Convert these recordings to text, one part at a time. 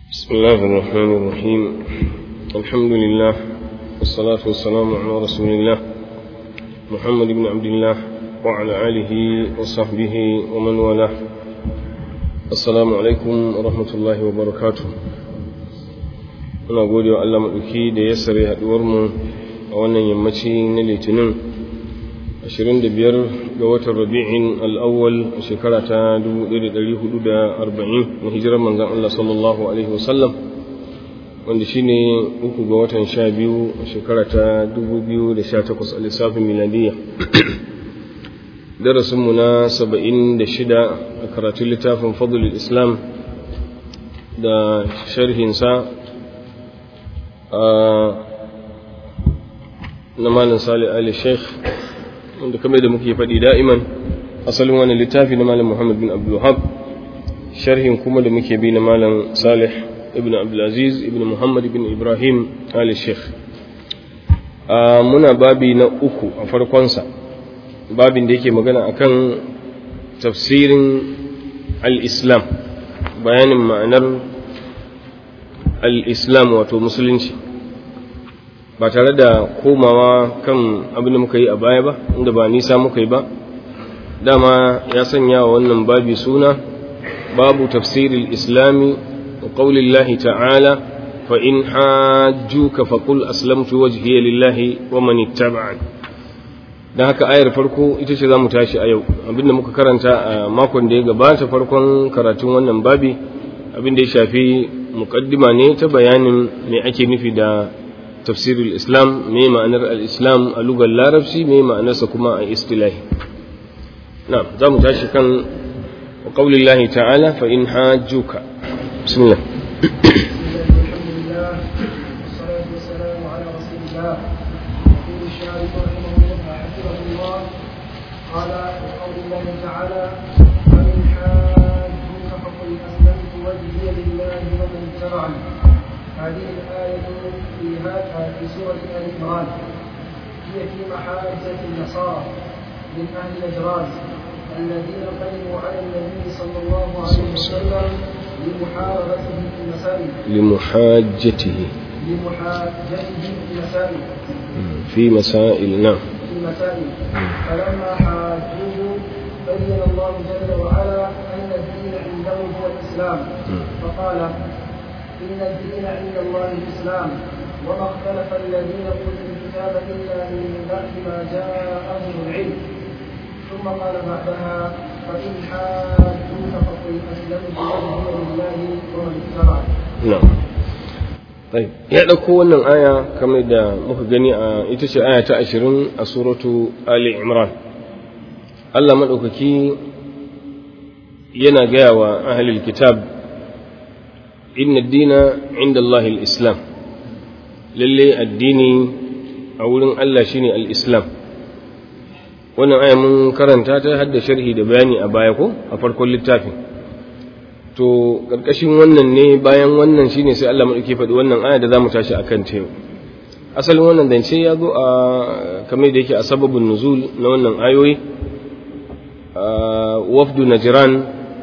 بسم الله الرحمن الرحيم الحمد لله والصلاة والسلام على رسول الله محمد بن عبد الله وعلى آله وصحبه ومن والاه السلام عليكم ورحمة الله وبركاته muna gode wa Allah maɗauki da ya sare haɗuwarmu a wannan yammaci na litinin 25 ga watan rabi'in al'awwal a shekara ta 1440 na hijirar manzan Allah sallallahu Alaihi wasallam wanda shi ne uku ga watan 12 a shekara ta 2018 a lissafin miladiyya darasinmu na 76 a karatun littafin fadlul islam da sharhinsa na malin salih ali sheikh wanda kamar da muke faɗi da'iman asalin wani littafi na malam muhammad bin abdulhab sharhin kuma da muke bi na malam salih ibn abdulaziz ibn muhammad ibn ibrahim ali sheikh muna babi na uku a farkonsa babin da yake magana akan tafsirin al-islam bayanin ma'anar al-islam wato musulunci ba tare da komawa kan abin da muka yi a baya ba inda ba nisa muka yi ba dama ya sanya wa wannan babi suna babu tafsiril islami wa qaulillahi ta'ala fa in hajjuka faqul aslamtu wajhiya lillahi wa man ittaba'ani dan haka ayar farko ita ce zamu tashi a yau abinda muka karanta a makon da ya gabata farkon karatun wannan babi abinda ya shafi muqaddima ne ta bayanin me ake nufi da tafsirul islam me ma'anar al-islam a lugar larabci me ma'anarsa kuma a istilahi na za mu tashi kan wa qaulillahi ta'ala fa in hajjuka bismillah قال وقول الله تعالى فمن حاجوك فقل اسلمت وجهي لله ومن اتبعني هذه الآية في في سورة آل عمران هي في محاجة النصارى من أهل نجران الذين قدموا على النبي صلى الله عليه وسلم لمحاربته في المسائل لمحاجته لمحاجته في المسائل في مسائل نعم في المسائل فلما حاجوه بين الله جل وعلا أن الدين عنده هو الإسلام فقال إن الدين عند الله الإسلام وما اختلف الذين أوتوا الكتاب إلا من بعد ما جاءهم العلم ثم قال بعدها فإن حاجوك فقل أسلمت وجهي لله ومن اتبعني. نعم طيب ya ɗauko wannan aya kamar da muka gani a ita ce aya ta ashirin a suratu Ali Imran Allah maɗaukaki yana gaya wa ahalil kitab inna dina inda Allahil Islam lalle addini a wurin Allah shine al-Islam wannan aya mun karanta ta hadda sharhi da bayani a baya ko a farkon littafin to karkashin wannan ne bayan wannan shine sai Allah madauke faɗi wannan aya da zamu tashi akan ta yau asalin wannan zance ya zo a kamar da yake a sababin nuzul na wannan ayoyi wafdu najran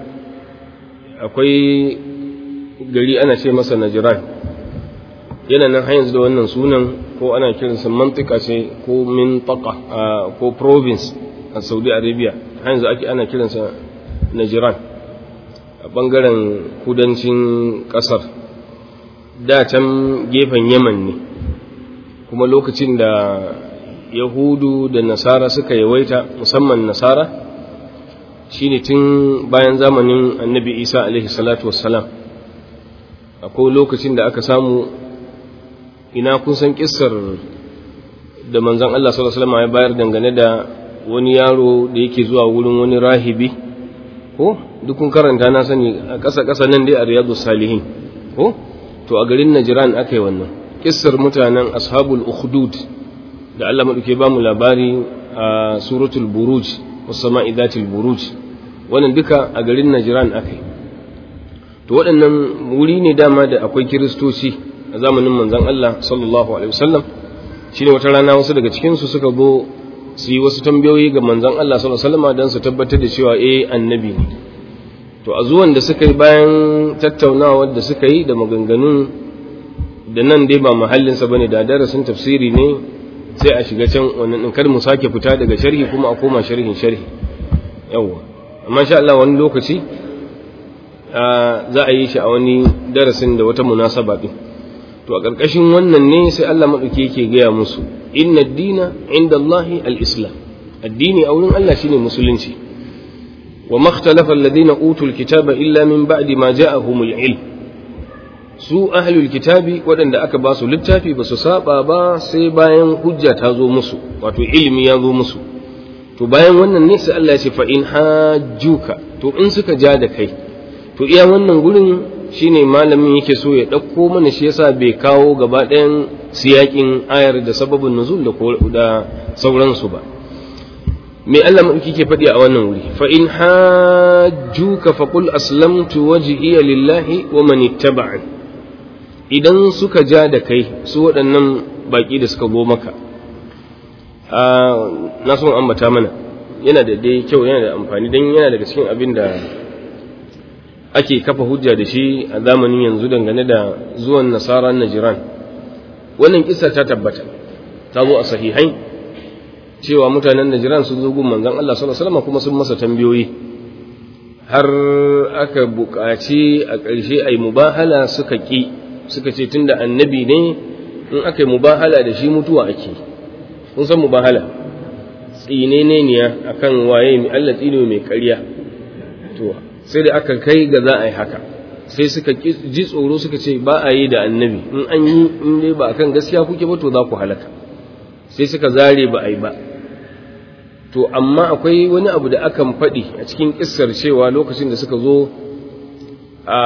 akwai gari ana ce masa najiran yana nan har yanzu da wannan sunan ko ana kiransa mantika ce ko mintaka ko province a saudi arabia har yanzu ake ana kiransa najiran a bangaren kudancin kasar da can gefen yaman ne kuma lokacin da yahudu da nasara suka yawaita musamman nasara shine tun bayan zamanin annabi isa alaihi salatu wassalam akwai lokacin da aka samu ina kun san kissar da manzon Allah sallallahu alaihi wasallam ya bayar dangane da wani yaro da yake zuwa wurin wani rahibi ko duk kun karanta na sani a ƙasa ƙasa nan dai a riyadus salihin ko to a garin Najran akai wannan kissar mutanen ashabul ukhdud da Allah madauke ba mu labari a suratul buruj was sama'i dhatil buruj wannan duka a garin Najran akai to waɗannan wuri ne dama da akwai kiristoci a zamanin manzon Allah sallallahu alaihi wasallam shine wata rana wasu daga cikin su suka zo su yi wasu tambayoyi ga manzon Allah sallallahu alaihi wasallam don su tabbatar da cewa eh annabi ne to a zuwan da suka yi bayan tattaunawar da suka yi da maganganun da nan dai ba mahallinsa bane da darasin tafsiri ne sai a shiga can wannan din kar mu sake fita daga sharhi kuma a koma sharhin sharhi yawwa amma sha Allah wani lokaci za a yi shi a wani darasin da wata munasaba din to a ƙarƙashin wannan ne sai Allah maɗauki yake gaya musu inna dina inda Allahi al-islam addini a wurin Allah shine musulunci wa makhtalafa alladhina utul kitaba illa min ba'di ma ja'ahumul ilm su ahlul kitabi waɗanda aka ba su littafi ba su saba ba sai bayan hujja ta zo musu wato ilimi ya zo musu to bayan wannan ne sai Allah ya ce fa in hajjuka to in suka ja da kai to iya wannan gurin shine malamin yake so ya ɗauko mana shi yasa bai kawo gaba ɗayan siyakin ayar da sababin nuzul da da sauransu ba me Allah maɗauki ke faɗi a wannan wuri fa in hajjuka fa qul aslamtu wajhiya lillahi wa man ittaba'an idan suka ja da kai su waɗannan baƙi da suka go maka na son ambata mana yana da dai kyau yana da amfani don yana daga cikin abin da ake kafa hujja da shi a zamanin yanzu dangane da zuwan nasara najiran wannan kisa ta tabbata ta zo a sahihai cewa mutanen najiran sun zo gun manzon Allah sallallahu alaihi wasallam kuma sun masa tambayoyi har aka buƙaci a ƙarshe ai mubahala suka ki suka ce tunda annabi ne in aka yi mubahala da shi mutuwa ake kun san mubahala tsine ne niya akan waye mai Allah tsine mai ƙarya to sai da aka kai ga za a yi haka sai suka ji tsoro suka ce ba a yi da annabi in an yi in dai ba akan gaskiya kuke ba to za ku halaka sai suka zare ba a yi ba to amma akwai wani abu da akan faɗi a cikin kissar cewa lokacin da suka zo a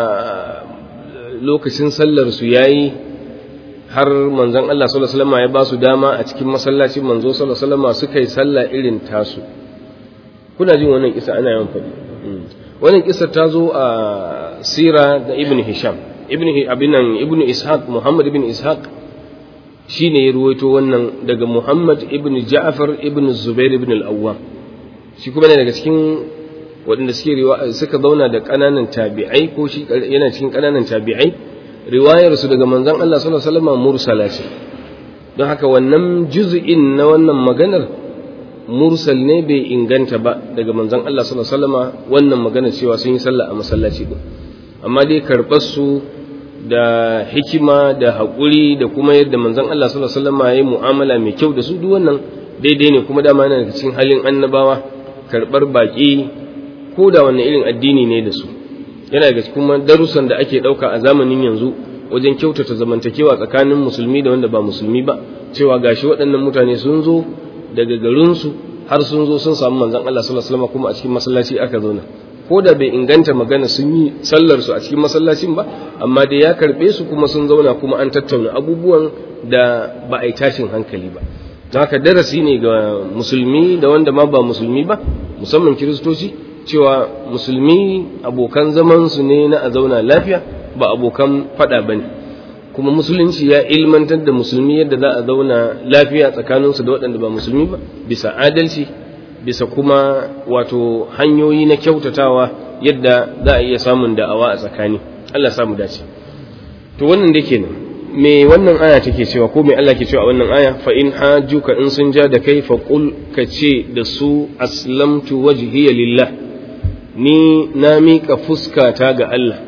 lokacin sallar su yayi har manzon Allah sallallahu alaihi wasallam ya ba su dama a cikin masallacin manzo sallallahu alaihi wasallam suka yi sallah irin tasu kuna jin wannan kisa ana yawan faɗi wannan kisa ta zo a sira da ibn hisham ibn abinan ibn ishaq muhammad ibn ishaq shine ya ruwaito wannan daga muhammad ibn ja'far ibn zubair ibn al-awwam shi kuma ne daga cikin waɗanda suke suka zauna da ƙananan tabi'ai ko shi yana cikin ƙananan tabi'ai riwayar su daga manzon Allah sallallahu alaihi wasallam mursala ce don haka wannan juz'in na wannan maganar mursal ne bai inganta ba daga manzon Allah sallallahu alaihi wasallam wannan magana cewa sun yi sallah a masallaci din amma dai karɓar su da hikima da haƙuri da kuma yadda manzon Allah sallallahu alaihi wasallam ya yi mu'amala mai kyau da su duk wannan daidai ne kuma dama yana daga cikin halin annabawa karɓar baƙi ko da wanne irin addini ne da su yana daga kuma darussan da ake ɗauka a zamanin yanzu wajen kyautata zamantakewa tsakanin musulmi da wanda ba musulmi ba cewa gashi waɗannan mutane sun zo daga garinsu har sun zo sun samu manzon Allah sallallahu alaihi wasallam kuma a cikin masallaci aka zauna ko da bai inganta magana sun yi sallar su a cikin masallacin ba amma dai ya karbe su kuma sun zauna kuma an tattauna abubuwan da ba a yi tashin hankali ba don haka darasi ne ga musulmi da wanda ma ba musulmi ba musamman kiristoci cewa musulmi abokan zaman su ne na a zauna lafiya ba abokan fada bane kuma musulunci ya ilmantar da musulmi yadda za a zauna lafiya tsakaninsu da waɗanda ba musulmi ba bisa adalci bisa kuma wato hanyoyi na kyautatawa yadda za a iya samun da'awa a tsakani Allah samu dace to wannan da kenan me wannan aya take cewa ko me Allah ke cewa a wannan aya fa in hajjuka in sun ja da kai fa qul ka ce da su aslamtu wajhiya lillah ni na miƙa fuskata ga Allah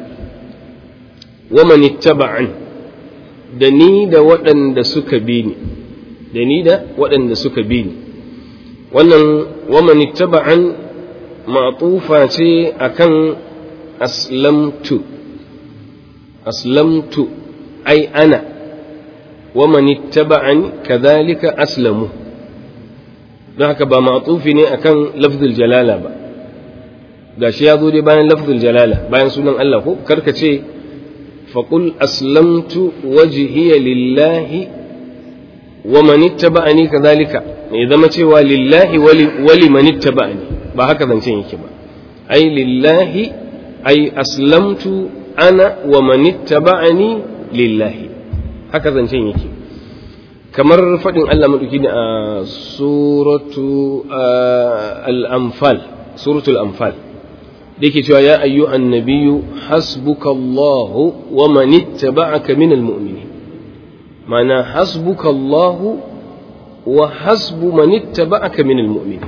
wa man ittaba'an da ni da waɗanda suka bi ni da ni da waɗanda suka bi ni wannan waman ittaba'an ma'tufa ce akan aslamtu aslamtu ai ana waman ittaba'ani kadhalika aslamu don haka ba ma'tufi ne akan lafzul jalala ba gashi ya zo dai bayan lafzul jalala bayan sunan Allah ko karka ce faqul aslamtu wajhiya lillahi waman ittaba'ani kadhalika mai zama cewa lillahi wali manitta ba ne ba haka zancen yake ba ai lillahi ai aslamtu ana wa manitta ba'ani lillahi haka zancen yake kamar faɗin Allah maɗauki ne a suratu al-anfal suratul anfal da yake cewa ya ayyuhan nabiyyu hasbukallahu wa man ittaba'aka minal mu'minin ma'ana hasbukallahu wa hasbu man ittaba'aka minal mu'minin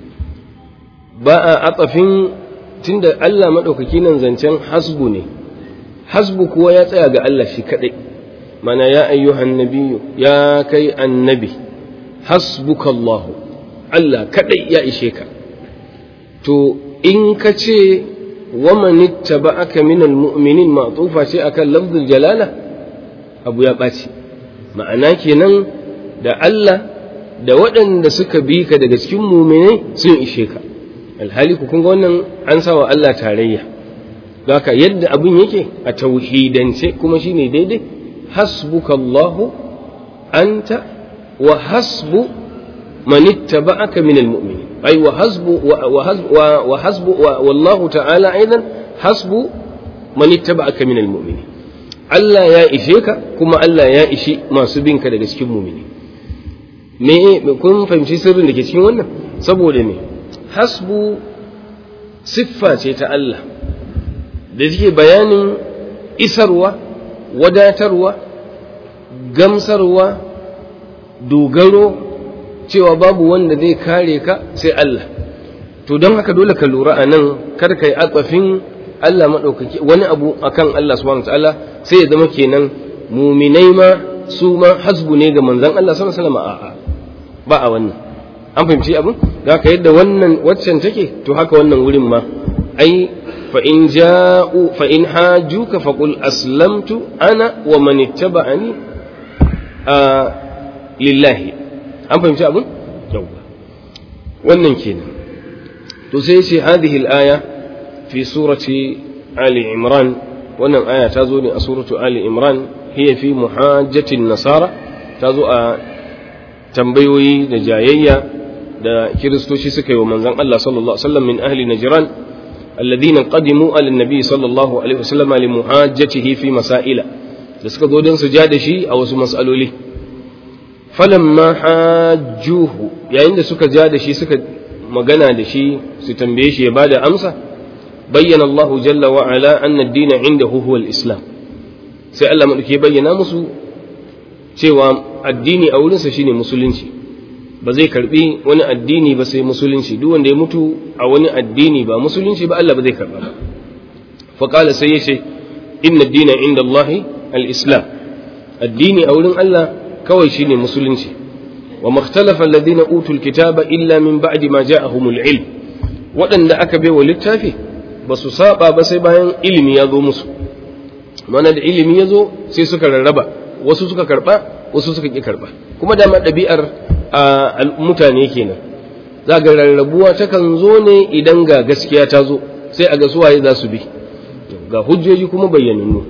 ba a atafin tunda Allah madaukaki nan zancen hasbu ne hasbu kuwa ya tsaya ga Allah shi kadai mana ya ayyuhan nabiyyu ya kai annabi hasbukallahu Allah kadai ya ishe ka to in ka ce wa man ittaba'aka minal mu'minin ma'tufa ce akan lafzul jalala abu ya ɓaci ma'ana kenan da Allah da waɗanda suka bi ka daga cikin muminai sun ishe ka alhali ku kun ga wannan an sawa Allah tarayya haka yadda abin yake a tauhidance kuma shine daidai hasbukallahu anta wa hasbu man ittaba'aka minal mu'minin ay wa hasbu wa hasbu wa hasbu wallahu ta'ala aidan hasbu man ittaba'aka minal mu'minin Allah ya ishe ka kuma Allah ya ishi masu bin ka daga cikin mu'mini me kun fahimci sirrin da ke cikin wannan saboda me hasbu siffa ce ta Allah da take bayanin isarwa wadatarwa gamsarwa dogaro cewa babu wanda zai kare ka sai Allah to don haka dole ka lura a nan kar ka yi atsafin Allah maɗaukaki wani abu akan Allah subhanahu ta'ala sai ya zama kenan muminai ma su ma hasbu ne ga manzon Allah sallallahu alaihi wasallam a'a ba a wannan an fahimci abin da haka yadda wannan waccan take to haka wannan wurin ma ai fa in ja'u fa in hajuka faqul aslamtu ana wa man ittaba'ani a lillahi an fahimci abin yawa wannan kenan to sai ce hadhihi al-aya fi surati ali imran wannan aya ta zo ne a suratu ali imran hiya fi muhajjatin nasara ta zo a tambayoyi da jayayya da kiristoci suka yi wa manzon Allah sallallahu alaihi wasallam min ahli najran alladhina qadimu ala nabi sallallahu alaihi wasallam li muhajjatihi fi masaila da suka zo don su ja da shi a wasu mas'aloli falamma hajjuhu yayin da suka ja da shi suka magana da shi su tambaye shi ya bada amsa bayyana Allah jalla wa ala anna ad-din indahu huwa al-islam sai Allah madauke bayyana musu cewa addini a wurinsa shine musulunci ba zai karbi wani addini ba sai musulunci duk wanda ya mutu a wani addini ba musulunci ba Allah ba zai karba ba fa qala sai yace inna ad-dina inda Allah al-islam addini a wurin Allah kawai shine musulunci wa makhtalafa alladhina utul kitaba illa min ba'di ma ja'ahumul ilm waɗanda aka bai wa littafi ba su saba ba sai bayan ilimi ya zo musu mana da ilimi ya zo sai suka rarraba wasu suka karba wasu suka ki karba kuma dama ɗabi'ar a mutane kenan za ga rarrabuwa takan zo ne idan ga gaskiya ta zo sai a ga suwaye za su bi ga hujjoji kuma bayyanannu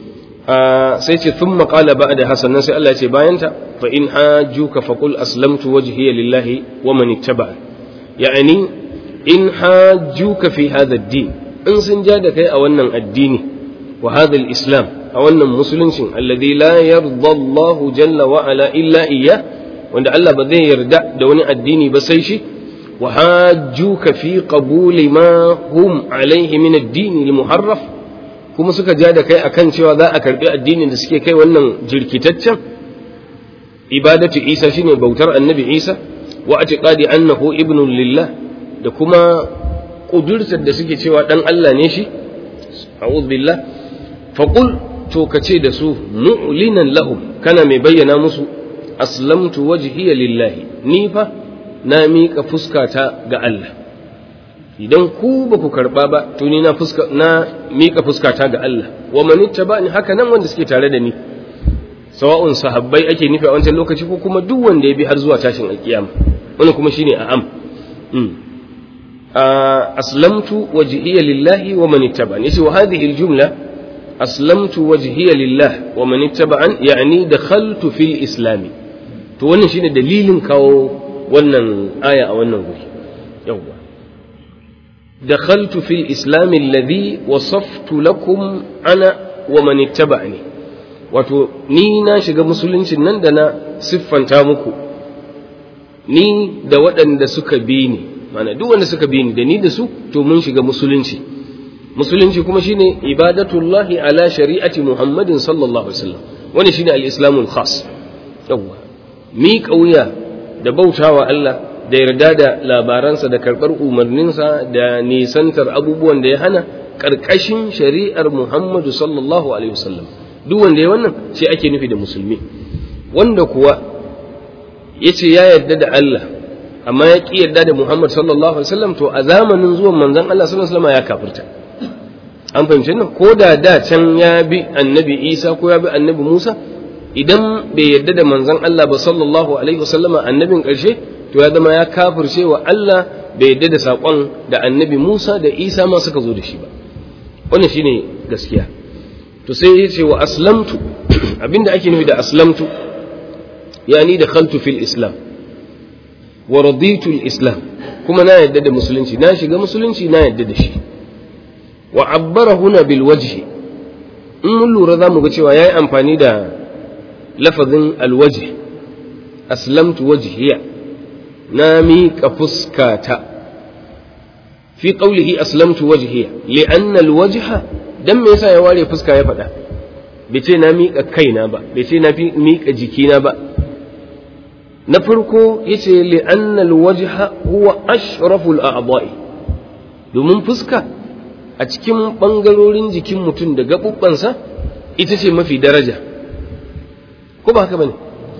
sai ce thumma qala ba'da hasanan sai Allah ya ce bayanta fa in hajjuka faqul aslamtu wajhiya lillahi wa man ittaba ya'ani in hajjuka fi hadha ad-din in sun ja da kai a wannan addini wa hadha al-islam a wannan musuluncin alladhi la yarda Allahu jalla wa ala illa iyya wanda Allah ba zai yarda da wani addini ba sai shi wa hajjuka fi qabuli ma hum alaihi min ad-din al-muharraf kuma suka ja da kai akan cewa za a karbi addinin da suke kai wannan jirkitaccen ibadatu Isa shine bautar annabi Isa wa atiqadi annahu ibnu lillah da kuma kudurtar da suke cewa dan Allah ne shi a'udhu billah faqul to kace da su mu'linan lahum kana mai bayyana musu aslamtu wajhiya lillahi ni fa na miƙa fuskata ga Allah idan ku ba ku karɓa ba to ni na fuska na miƙa fuskata ga Allah wa man ittaba'ani haka nan wanda suke tare da ni sawa'un sahabbai ake nufi a wancan lokaci ko kuma duk wanda ya bi har zuwa tashin alkiyama wannan kuma shine a'am aslamtu wajhiya lillahi wa man ittaba'ani yace wa hadhihi aljumla aslamtu wajhiya lillah wa man ittaba'an yani dakhaltu fil islami to wannan shine dalilin kawo wannan aya a wannan guri yawwa dakhaltu fil islam alladhi wasaftu lakum ana wa man ittaba'ani wato ni na shiga musuluncin nan da na siffanta muku ni da waɗanda suka bi ni mana duk wanda suka bi ni da ni da su to mun shiga musulunci musulunci kuma shine ibadatullahi ala shari'ati muhammadin sallallahu alaihi wasallam wani shine al-islamul khas yawa mi kauya da bautawa Allah da yarda da labaransa da karɓar umarninsa da nisantar abubuwan da ya hana ƙarƙashin shari'ar Muhammadu sallallahu alaihi wasallam duk wanda ya wannan shi ake nufi da musulmi wanda kuwa ya ce ya yarda da Allah amma ya ƙi yarda da Muhammad sallallahu alaihi wasallam to a zamanin zuwan manzon Allah sallallahu alaihi wasallam ya kafirta an fahimci nan ko da da can ya bi annabi Isa ko ya bi annabi Musa idan bai yarda da manzon Allah ba sallallahu alaihi wasallam annabin ƙarshe to ya zama ya kafirce wa Allah bai yarda da saƙon da annabi Musa da Isa ma suka zo da shi ba wannan shine gaskiya to sai ya ce wa aslamtu abinda ake nufi da aslamtu yani da khaltu fil islam wa raditu islam kuma na yadda da musulunci na shiga musulunci na yadda da shi wa abbara huna bil wajhi in mun lura za mu ga cewa yayi amfani da lafazin alwajh aslamtu wajhiya na miƙa fuskata fi qawlihi aslamtu wajhiya li'anna alwajha dan me yasa ya ware fuska ya faɗa bai ce na miƙa kaina ba bai ce na miƙa jikina ba na farko yace li'anna alwajha huwa ashraful a'dha'i domin fuska a cikin bangarorin jikin mutum da gabubbansa ita ce mafi daraja ko ba haka bane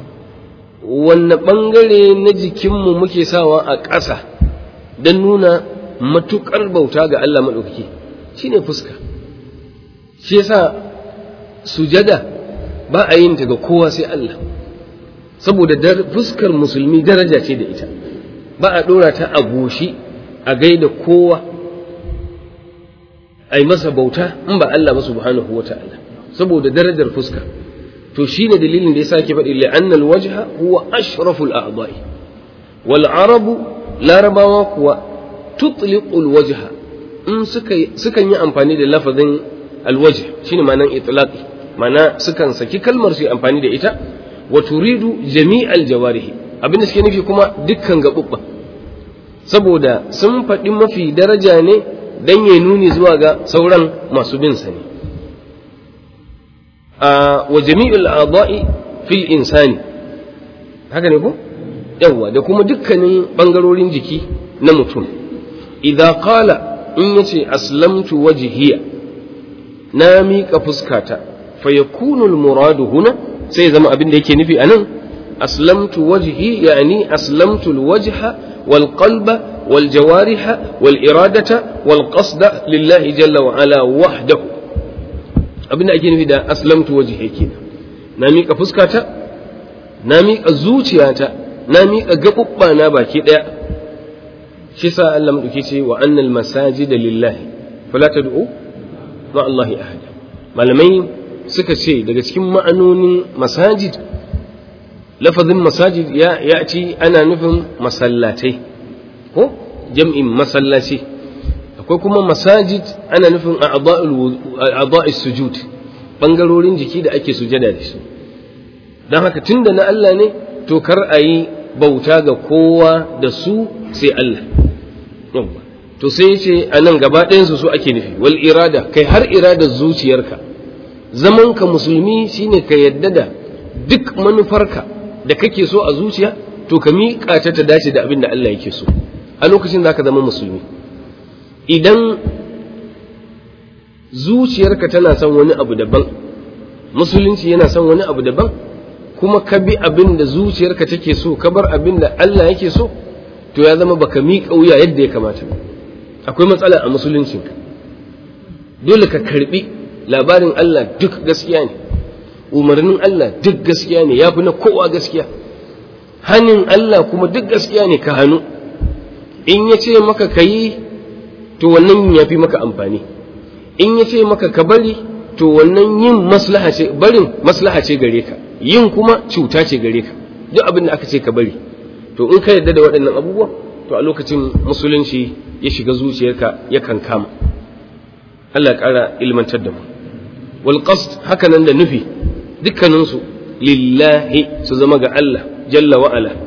wanne bangare na jikinmu muke sawa a ƙasa don nuna matuƙar bauta ga Allah maɗaukaki shine fuska shi yasa sujada ba a yin ta ga kowa sai Allah saboda fuskar musulmi daraja ce da ita ba a ɗora ta a goshi a gaida kowa a yi masa bauta in ba Allah ba subhanahu wa ta'ala saboda darajar fuska to shine dalilin da yasa ke faɗi li'anna alwajha huwa ashraful a'dha'i wal arabu larabawa kuwa tutliqu alwajha in suka sukan yi amfani da lafazin alwajh shine ma'anan itlaqi ma'ana sukan saki kalmar su amfani da ita wa turidu jami'al jawarihi abinda suke nufi kuma dukkan gaɓuɓɓa saboda sun faɗi mafi daraja ne dan ya nuni zuwa ga sauran masu bin sa ne wa jami'ul a'dha'i fil insani haka ne ko yawa da kuma dukkanin bangarorin jiki na mutum idza qala in yace aslamtu wajhiya na miƙa fuskata fa yakunu al muradu huna sai zama abin da yake nufi anan aslamtu wajhi yani aslamtu al wajha wal qalba wal jawariha wal iradata wal qasda lillahi jalla wa ala wahdahu abinda ake nufi da aslamtu wajhi kenan na miƙa fuskata na miƙa zuciyata na miƙa gaɓuɓɓa na baki ɗaya shi sa Allah maɗauki ce wa annal masajida lillahi fala tad'u ma Allahi ahada malamai suka ce daga cikin ma'anonin masajid lafazin masajid ya ya ci ana nufin masallatai ko jam'in masallaci akwai kuma masajid ana nufin a'dha'is sujud bangarorin jiki da ake sujada da su don haka tunda na Allah ne to kar a yi bauta ga kowa da su sai Allah to sai ce a nan gaba ɗayansu su ake nufi wal irada kai har iradar zuciyarka zamanka musulmi shine ka yadda da duk manufarka da kake so a zuciya to ka miƙa ta ta dace da abin da Allah yake so a lokacin za ka zama musulmi idan zuciyarka tana son wani abu daban musulunci yana son wani abu daban kuma ka bi abin da zuciyarka take so ka bar abin da Allah yake so to ya zama baka miƙa wuya yadda ya kamata akwai matsala a musuluncinka dole ka karbi labarin Allah duk gaskiya ne umarnin Allah duk gaskiya ne ya fi na kowa gaskiya hannun Allah kuma duk gaskiya ne ka hannu in ya ce maka ka yi to wannan ya fi maka amfani in ya ce maka ka bari to wannan yin maslaha ce barin maslaha ce gare ka yin kuma cuta ce gare ka duk abin da aka ce ka bari to in ka yarda da waɗannan abubuwa to a lokacin musulunci ya shiga zuciyarka ya kama Allah ƙara ilmantar da mu wal qasd haka nan da nufi dukkaninsu lillahi su zama ga Allah jalla wa ala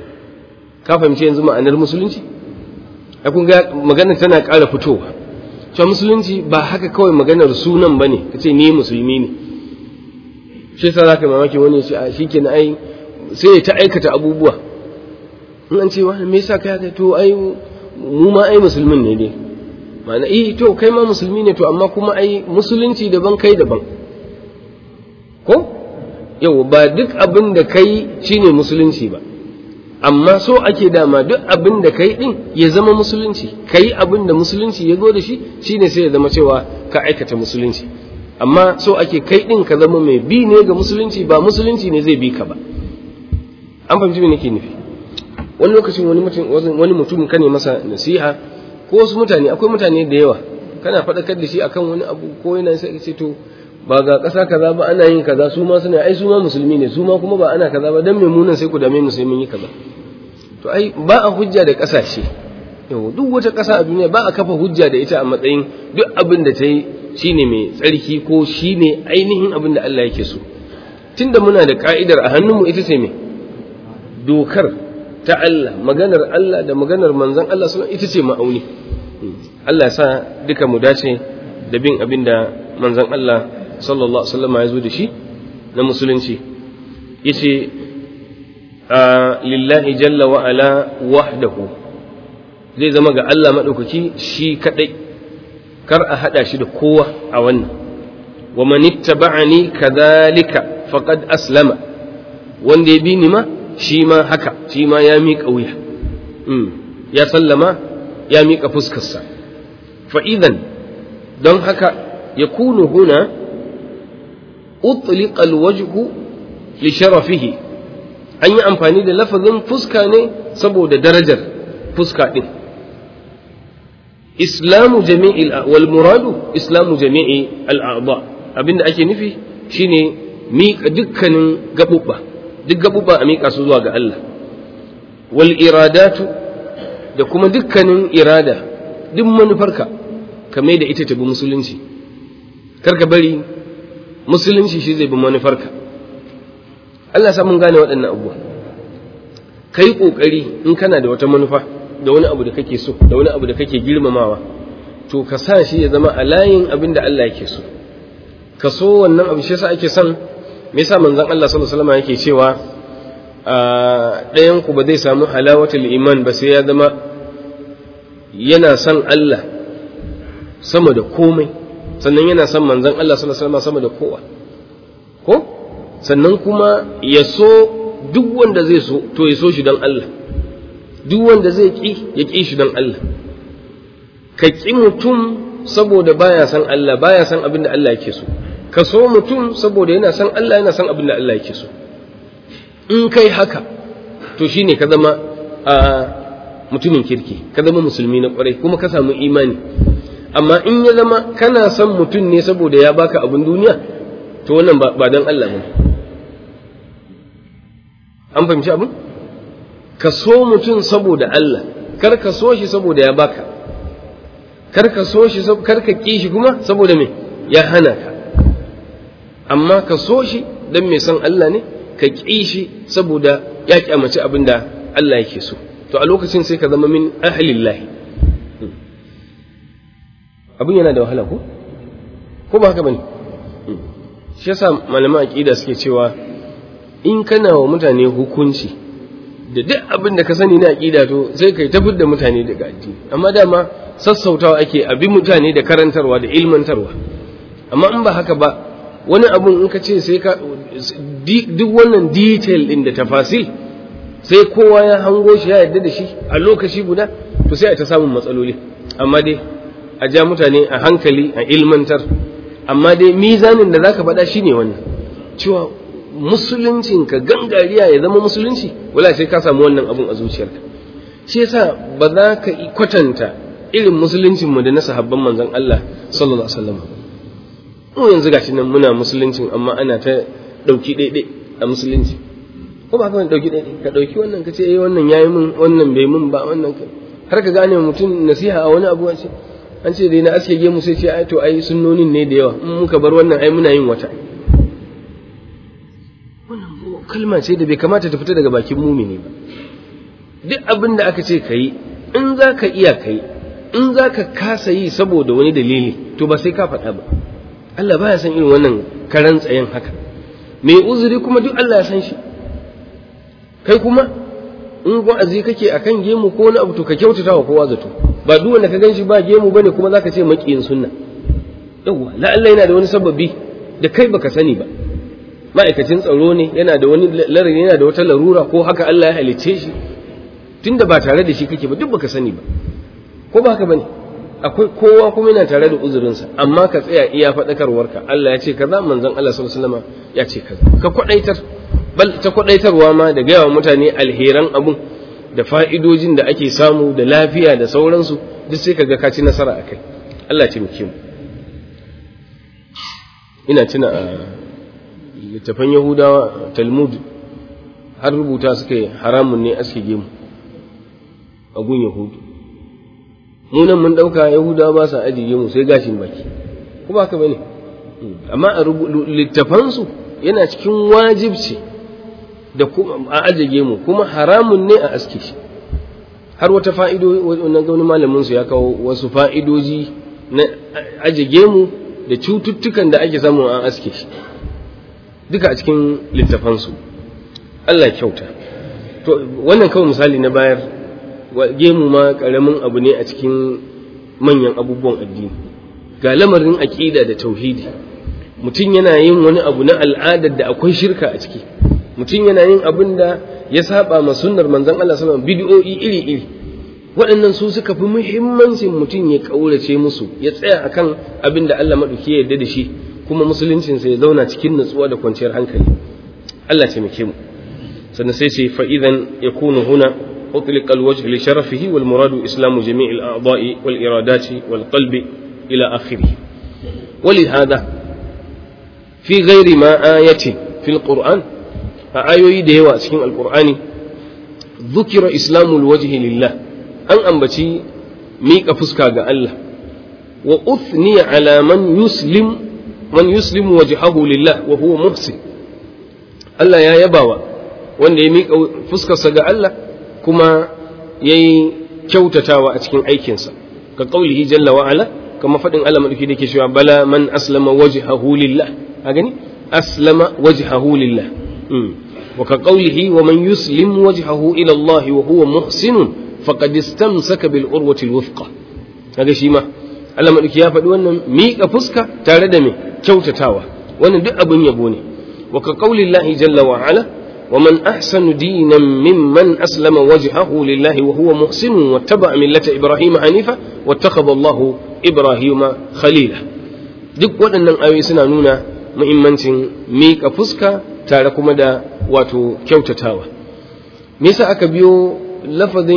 ka fahimci yanzu ma'anar musulunci ai kun ga maganar tana ƙara fitowa cewa musulunci ba haka kawai maganar sunan bane kace ni musulmi ne shi yasa zaka mamaki wani shi a shikenan ai sai ya ta aikata abubuwa in an ce wani me yasa kai haka to ai mu ma ai musulmin ne dai ma'ana eh to kai ma musulmi ne to amma kuma ai musulunci daban kai daban ko yau ba duk abin da kai shine musulunci ba amma so ake dama duk abin da kai din ya zama musulunci kai abin da musulunci ya zo da shi shine sai ya zama cewa ka aikata musulunci amma so ake kai din ka zama mai bi ne ga musulunci ba musulunci ne zai bi ka ba an fahimci me nake nufi wani lokacin wani mutum wani mutum kane masa nasiha ko wasu mutane akwai mutane da yawa kana faɗakar da shi akan wani abu ko yana sai ce to ba ga ƙasa kaza ba ana yin kaza su ma suna ai su ma musulmi ne su ma kuma ba ana kaza ba dan me munan sai ku dame mu sai mun yi kaza to ai ba a hujja da ƙasashe yau duk wata ƙasa a duniya ba a kafa hujja da ita a matsayin duk abin da ta yi shine mai tsarki ko shine ainihin abin da Allah yake so tunda muna da ka'idar a hannunmu ita ce me dokar ta Allah maganar Allah da maganar manzon Allah sallallahu ita ce ma'auni Allah ya sa duka mu dace da bin abin da manzon Allah sallallahu alaihi wasallam ya zo da shi na musulunci yace lillahi jalla wa ala wahdahu zai zama ga Allah madaukaki shi kadai kar a hada shi da kowa a wannan wa man ittaba'ani kadhalika faqad aslama wanda ya bi ni ma shi ma haka shi ma ya miƙa wuya ya sallama ya miƙa fuskarsa fa idan don haka ya kunu huna utliqa alwajhu li sharafihi an yi amfani da lafazin fuska ne saboda darajar fuska din islamu jami'il wal muradu islamu jami'i al'a'ba abinda ake nufi shine miƙa dukkanin gaɓuɓɓa duk gaɓuɓɓa a miƙa su zuwa ga Allah wal iradatu da kuma dukkanin irada duk manufarka ka mai da ita ta bi musulunci kar ka bari musulunci shi zai bi manufarka Allah sa mun gane waɗannan abubuwa kai ƙoƙari in kana da wata manufa da wani abu da kake so da wani abu da kake girmamawa to ka sa shi ya zama a layin abin da Allah yake so ka so wannan abu shi yasa ake son me yasa manzon Allah sallallahu alaihi wasallam yake cewa ɗayan ku ba zai samu halawatul iman ba sai ya zama yana son Allah sama da komai sannan yana son manzon Allah sallallahu alaihi wasallam sama da kowa ko sannan kuma ya so duk wanda zai so to ya so shi don Allah duk wanda zai ƙi ya ƙi shi don Allah ka ƙi mutum saboda baya san Allah baya san abin da Allah yake so ka so mutum saboda yana san Allah yana san abin da Allah yake so in kai haka to shine ka zama a mutumin kirki ka zama musulmi na kwarai kuma ka samu imani amma in ya zama kana son mutum ne saboda ya baka abin duniya to wannan ba don Allah ba an fahimci abin ka so mutum saboda Allah kar ka so shi saboda ya baka kar ka so shi kar ka ƙi shi kuma saboda me ya hana ka amma ka so shi dan mai son Allah ne ka ƙi shi saboda ya kyamaci abin da Allah yake so to a lokacin sai ka zama min ahlillahi abin yana da wahala ko ko ba haka bane shi yasa malaman aqida suke cewa in kana wa mutane hukunci da duk abin da ka sani na aqida to sai kai tafi da mutane daga addini amma dama sassautawa ake abi mutane da karantarwa da ilmantarwa amma in ba haka ba wani abun in ka ce sai ka duk wannan detail din da tafasil sai kowa ya hango shi ya yarda da shi a lokaci guda to sai a ta samun matsaloli amma dai a ja mutane a hankali a ilmantar amma dai mizanin da zaka faɗa shine wannan cewa musuluncin ka gangariya ya zama musulunci wala sai ka samu wannan abun a zuciyarka shi yasa ba za ka kwatanta irin musuluncin mu da na sahabban manzon Allah sallallahu alaihi wasallam mu yanzu gashi nan muna musuluncin amma ana ta dauki daidai a musulunci ko ba ka dauki daidai ka dauki wannan ka ce eh wannan yayi mun wannan bai mun ba wannan har ka gane mutum nasiha a wani abu ce an ce dai na aske gemu sai ce ai to ai sunnonin ne da yawa in muka bar wannan ai muna yin wata wannan kalma ce da bai kamata ta fita daga bakin mumini ba duk abin da aka ce kai in za ka iya kai in za ka kasa yi saboda wani dalili to ba sai ka faɗa ba Allah baya san irin wannan karan tsayen haka mai uzuri kuma duk Allah ya san shi kai kuma in wa'azi kake akan gemu ko wani abu to ka kyautata wa kowa zato ba duk wanda ka ganshi ba gemu bane kuma zaka ce makiyin sunna yawa la Allah yana da wani sababi da kai baka sani ba ma'aikacin tsaro ne yana da wani larari yana da wata larura ko haka Allah ya halicce shi tunda ba tare da shi kake ba duk baka sani ba ko ba haka bane akwai kowa kuma yana tare da uzurinsa amma ka tsaya iya faɗakarwarka Allah ya ce kaza manzon Allah sallallahu alaihi wasallam ya ce kaza ka kwadaitar bal ta kwadaitarwa ma da gaya wa mutane alheran abun da fa'idojin da ake samu da lafiya da sauransu duk sai ka ga ka ci nasara akai Allah ce muke mu ina tuna a littafan Yahudawa Talmud har rubuta suka yi haramun ne aske gemu a gun Yahudu mu nan mun ɗauka yahudawa ba sa ajiye mu sai gashin baki ko ba ka bane amma a littafansu yana cikin wajibci da kuma a ajiye mu kuma haramun ne a aske shi har wata fa'ido wannan wani malamin su ya kawo wasu fa'idoji na ajiye mu da cututtukan da ake samu an aske shi duka a cikin littafansu Allah kyauta to wannan kawai misali na bayar gemu ma karamin abu ne a cikin manyan abubuwan addini ga lamarin aƙida da tauhidi mutum yana yin wani abu na al'adar da akwai shirka a ciki mutum yana yin abin da ya saba ma sunnar manzon Allah sallallahu alaihi wasallam bid'o'i iri iri waɗannan su suka fi muhimmancin mutum ya kaurace musu ya tsaya akan abin da Allah madauki ya yarda da shi kuma musuluncinsa ya zauna cikin nutsuwa da kwanciyar hankali Allah taimake mu sannan sai ce fa idan yakunu huna أطلق الوجه لشرفه والمراد إسلام جميع الأعضاء والإرادات والقلب إلى آخره ولهذا في غير ما آية في القرآن آية ديوة سكين القرآن ذكر إسلام الوجه لله أن أنبتي ميك فسكا الله وأثني على من يسلم من يسلم وجهه لله وهو محسن الله يا يباوى wanda ya miƙa fuskarsa ga Allah kuma ya yi kyautatawa a cikin aikinsa ka ƙaulihi jalla wa'ala kama faɗin Allah maɗauki da ke cewa bala man aslama wajhahu lillah a gani aslama wajhahu lillah wa ka ƙaulihi wa man yuslim wajhahu ila Allah wa huwa muhsinun faqad istamsaka bil urwati alwuthqa kaga shi ma Allah maɗauki ya faɗi wannan miƙa fuska tare da me kyautatawa wannan duk abin yabo ne wa ka ƙaulillahi jalla wa'ala ومن أحسن دينا ممن أسلم وجهه لله وهو محسن واتبع ملة إبراهيم حنيفا واتخذ الله إبراهيم خليلا duk waɗannan ayoyi suna nuna muhimmancin miƙa fuska tare kuma da wato kyautatawa me yasa aka biyo lafazin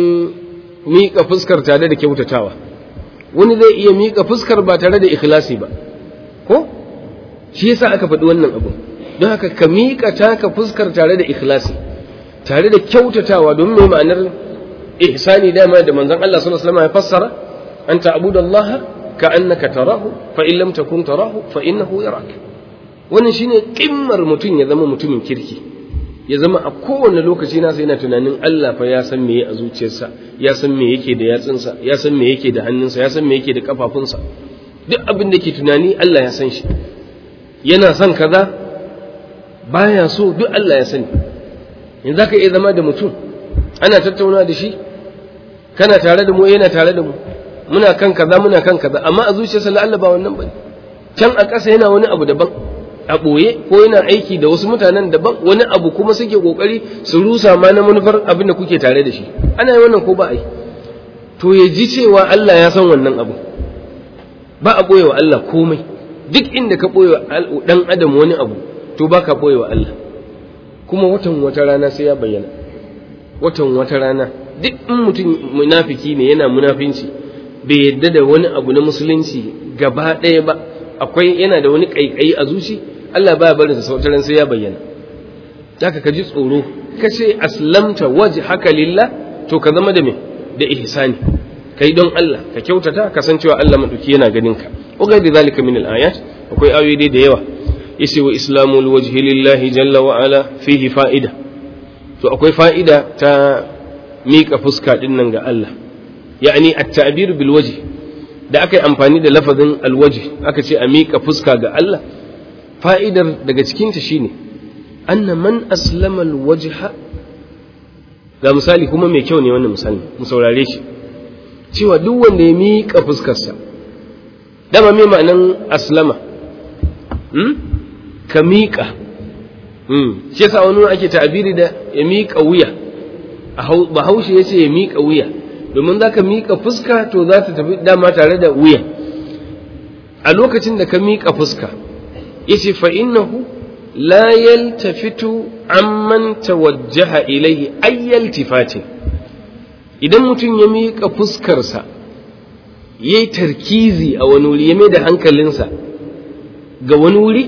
miƙa fuskar tare da kyautatawa wani zai iya miƙa fuskar ba tare da ikhlasi ba ko shi yasa aka faɗi wannan abu don haka ka miƙa taka fuskar tare da ikhlasi tare da kyautatawa domin mai ma'anar ihsani dama da manzon Allah sallallahu alaihi wasallam ya fassara an ta'budu Allah ka annaka tarahu fa in lam takun tarahu fa innahu yarak wannan shine kimmar mutum ya zama mutumin kirki ya zama a kowane lokaci nasa yana tunanin Allah fa ya san me a zuciyarsa ya san me yake da yatsunsa ya san me yake da hannunsa ya san me yake da kafafunsa duk abin da ke tunani Allah ya san shi yana son kaza baya so duk Allah ya sani yanzu zaka iya zama da mutum ana tattauna da shi kana tare da mu yana tare da mu muna kan kaza muna kan kaza amma a zuciyarsa la Allah ba wannan bane can a ƙasa yana wani abu daban a ɓoye ko yana aiki da wasu mutanen daban wani abu kuma suke ƙoƙari su rusa ma na manufar abin da kuke tare da shi ana yi wannan ko ba a yi to ya ji cewa Allah ya san wannan abu ba a ɓoye wa Allah komai duk inda ka ɓoye wa ɗan adam wani abu to ba ka ɓoye wa Allah kuma watan wata rana sai ya bayyana watan wata rana duk in mutum munafiki ne yana munafinci bai yadda da wani abu na musulunci gaba ɗaya ba akwai yana da wani ƙaiƙayi a zuci Allah baya barin sa sautaran sai ya bayyana haka ka ji tsoro ka ce aslamta waje haka lillah to ka zama da me da ihsani kai don Allah ka kyautata ka san cewa Allah maduki yana ganin ka wa gairi zalika min al-ayat akwai ayoyi da yawa yace wa islamul wajhi lillahi jalla wa ala fihi fa'ida to akwai fa'ida ta miƙa fuska din nan ga Allah ya'ani at-ta'bir bil wajh da aka yi amfani da lafazin alwajh aka ce a miƙa fuska ga Allah fa'idar daga cikinta shine anna man aslama alwajha ga misali kuma mai kyau ne wannan misali mu saurare shi cewa duk wanda ya miƙa fuskarsa dama me ma'anan aslama hmm? ka miƙa hmm. shi yasa wani ake ta'abiri da ya miƙa wuya bahaushe ya ce ya miƙa wuya domin za ka miƙa fuska to za ta tafi dama tare da wuya a lokacin da ka miƙa fuska ya ce fa'innahu la yaltafitu amman tawajjaha ilaihi ayyal tifati idan mutum ya miƙa fuskarsa ya yi tarkizi a wani wuri ya mai da hankalinsa ga wani wuri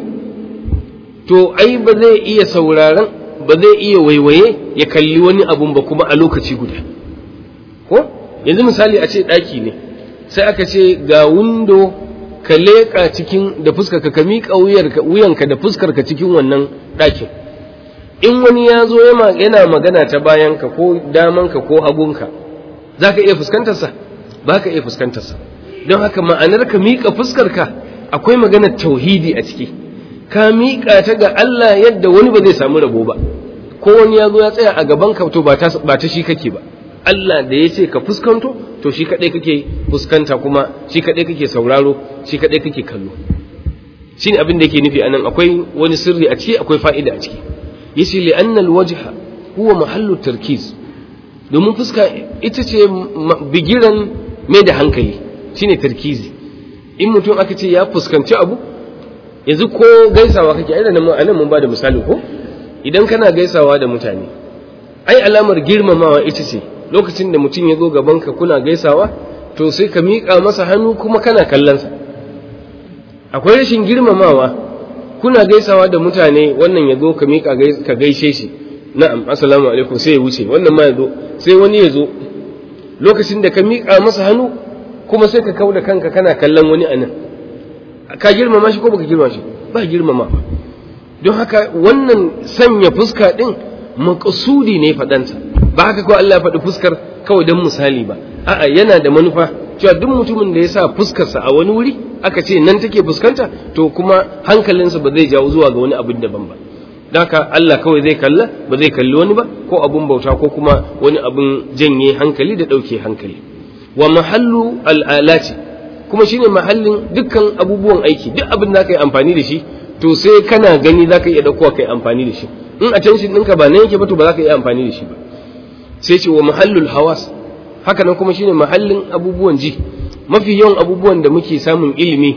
to ai ba zai iya sauraron ba zai iya waiwaye ya kalli wani abun ba kuma a lokaci guda ko yanzu misali a ce ɗaki ne sai aka ce ga windo ka leƙa cikin da fuskarka ka miƙa wuyanka da fuskarka cikin wannan ɗakin in wani ya zo yana magana ta bayanka ko damanka ko hagunka za ka iya fuskantarsa ba ka iya fuskantarsa don haka ma'anar ka miƙa fuskarka akwai maganar tauhidi a ciki ka miƙa ta ga Allah yadda wani ba zai samu rabo ba ko wani ya zo ya tsaya a gaban ka to ba ta shi kake ba Allah da ya ce ka fuskanto to shi kaɗai kake fuskanta kuma shi kaɗai kake sauraro shi kaɗai kake kallo shi ne abin da yake nufi anan akwai wani sirri a ciki akwai fa'ida a ciki yace li anna alwajha huwa mahallu tarkiz domin fuska ita ce bigiran mai da hankali shine tarkizi in mutum aka ce ya fuskanci abu yanzu ko gaisawa kake ai da nan mun ba da misali ko idan kana gaisawa da mutane ai alamar girmamawa ita ce lokacin da mutum ya zo gabanka kuna gaisawa to sai ka miƙa masa hannu kuma kana kallonsa akwai rashin girmamawa kuna gaisawa da mutane wannan ya zo ka miƙa ka gaishe shi na'am assalamu alaikum sai ya wuce wannan ma ya zo sai wani ya zo lokacin da ka miƙa masa hannu kuma sai ka kau da kanka kana kallon wani anan ka girmama shi ko baka girmama shi ba girmama don haka wannan sanya fuska din maqsudi ne faɗansa ba haka ko Allah ya faɗi fuskar kawai don misali ba a'a yana da manufa cewa duk mutumin da ya sa fuskarsa a wani wuri aka ce nan take fuskanta to kuma hankalinsa ba zai jawo zuwa ga wani abin daban ba haka Allah kawai zai kalla ba zai kalli wani ba ko abun bauta ko kuma wani abun janye hankali da ɗauke hankali wa mahallu al'alati kuma shine mahallin dukkan abubuwan aiki duk abin da ka yi amfani da shi to sai kana gani za ka iya ɗaukowa ka yi amfani da shi in attention ɗinka ba nan yake ba to ba za ka iya amfani da shi ba sai ce wa mahallul hawas haka nan kuma shine mahallin abubuwan ji mafi yawan abubuwan da muke samun ilimi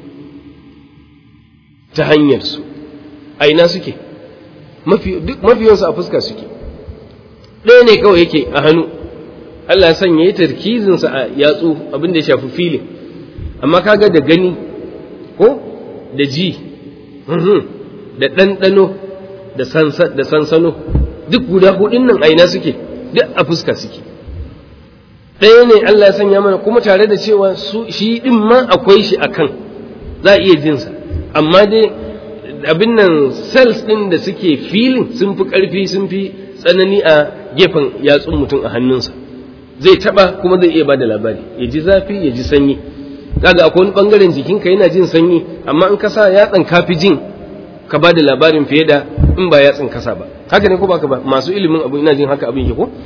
ta hanyar su a ina suke mafi yawansu a fuska suke ɗaya ne kawai yake a hannu Allah ya sanya ya tarkizinsa a yatsu abin da ya shafi filin amma kaga da gani ko da ji da ɗanɗano da sansano duk guda hudun nan a ina suke duk a fuska suke ɗaya ne Allah ya sanya mana kuma tare da cewa shi ɗin ma akwai shi a kan za a iya jinsa amma dai abin nan cells ɗin da suke filin sun fi ƙarfi sun fi tsanani a gefen yatsun mutum a hannunsa zai taɓa kuma zai iya ba da labari ya ji zafi ya ji sanyi kaga akwai wani ɓangaren jikinka yana jin sanyi amma in ka sa yatsan kafi jin ka ba da labarin fiye da in ba yatsan kasa ba haka ne ko baka ba masu ilimin abu ina jin haka abin ke ko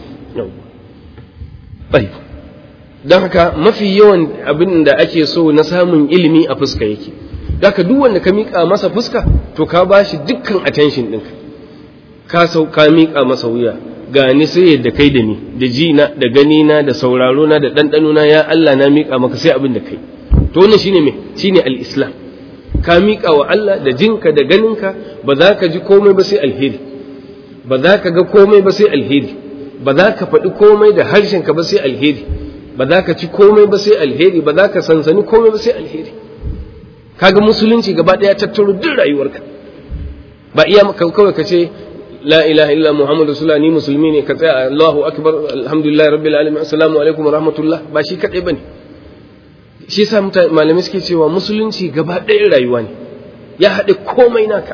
bai don haka mafi yawan abin da ake so na samun ilimi a fuska yake Daka duk wanda ka miƙa masa fuska to ka ba shi dukkan attention ɗinka ka sau ka miƙa masa wuya ga ni sai yadda kai da ni da ji na da gani na da sauraro na da ɗanɗano na ya Allah na miƙa maka sai abin da kai to wannan shine me shine al-islam ka miƙa wa Allah da jinka da ganinka ba za ka ji komai ba sai alheri ba za ka ga komai ba sai alheri ba za ka faɗi komai da harshenka ba sai alheri ba za ka ci komai ba sai alheri ba za ka sansani komai ba sai alheri kaga musulunci gaba ɗaya tattaro duk rayuwarka ba iya kawai ka ce la ilaha illa muhammad rasulullah ni musulmi ne ka tsaya allahu akbar alhamdulillah rabbil alamin assalamu alaikum wa rahmatullah ba shi kadai bane shi yasa malamai suke cewa musulunci gaba ɗaya rayuwa ne ya haɗe komai naka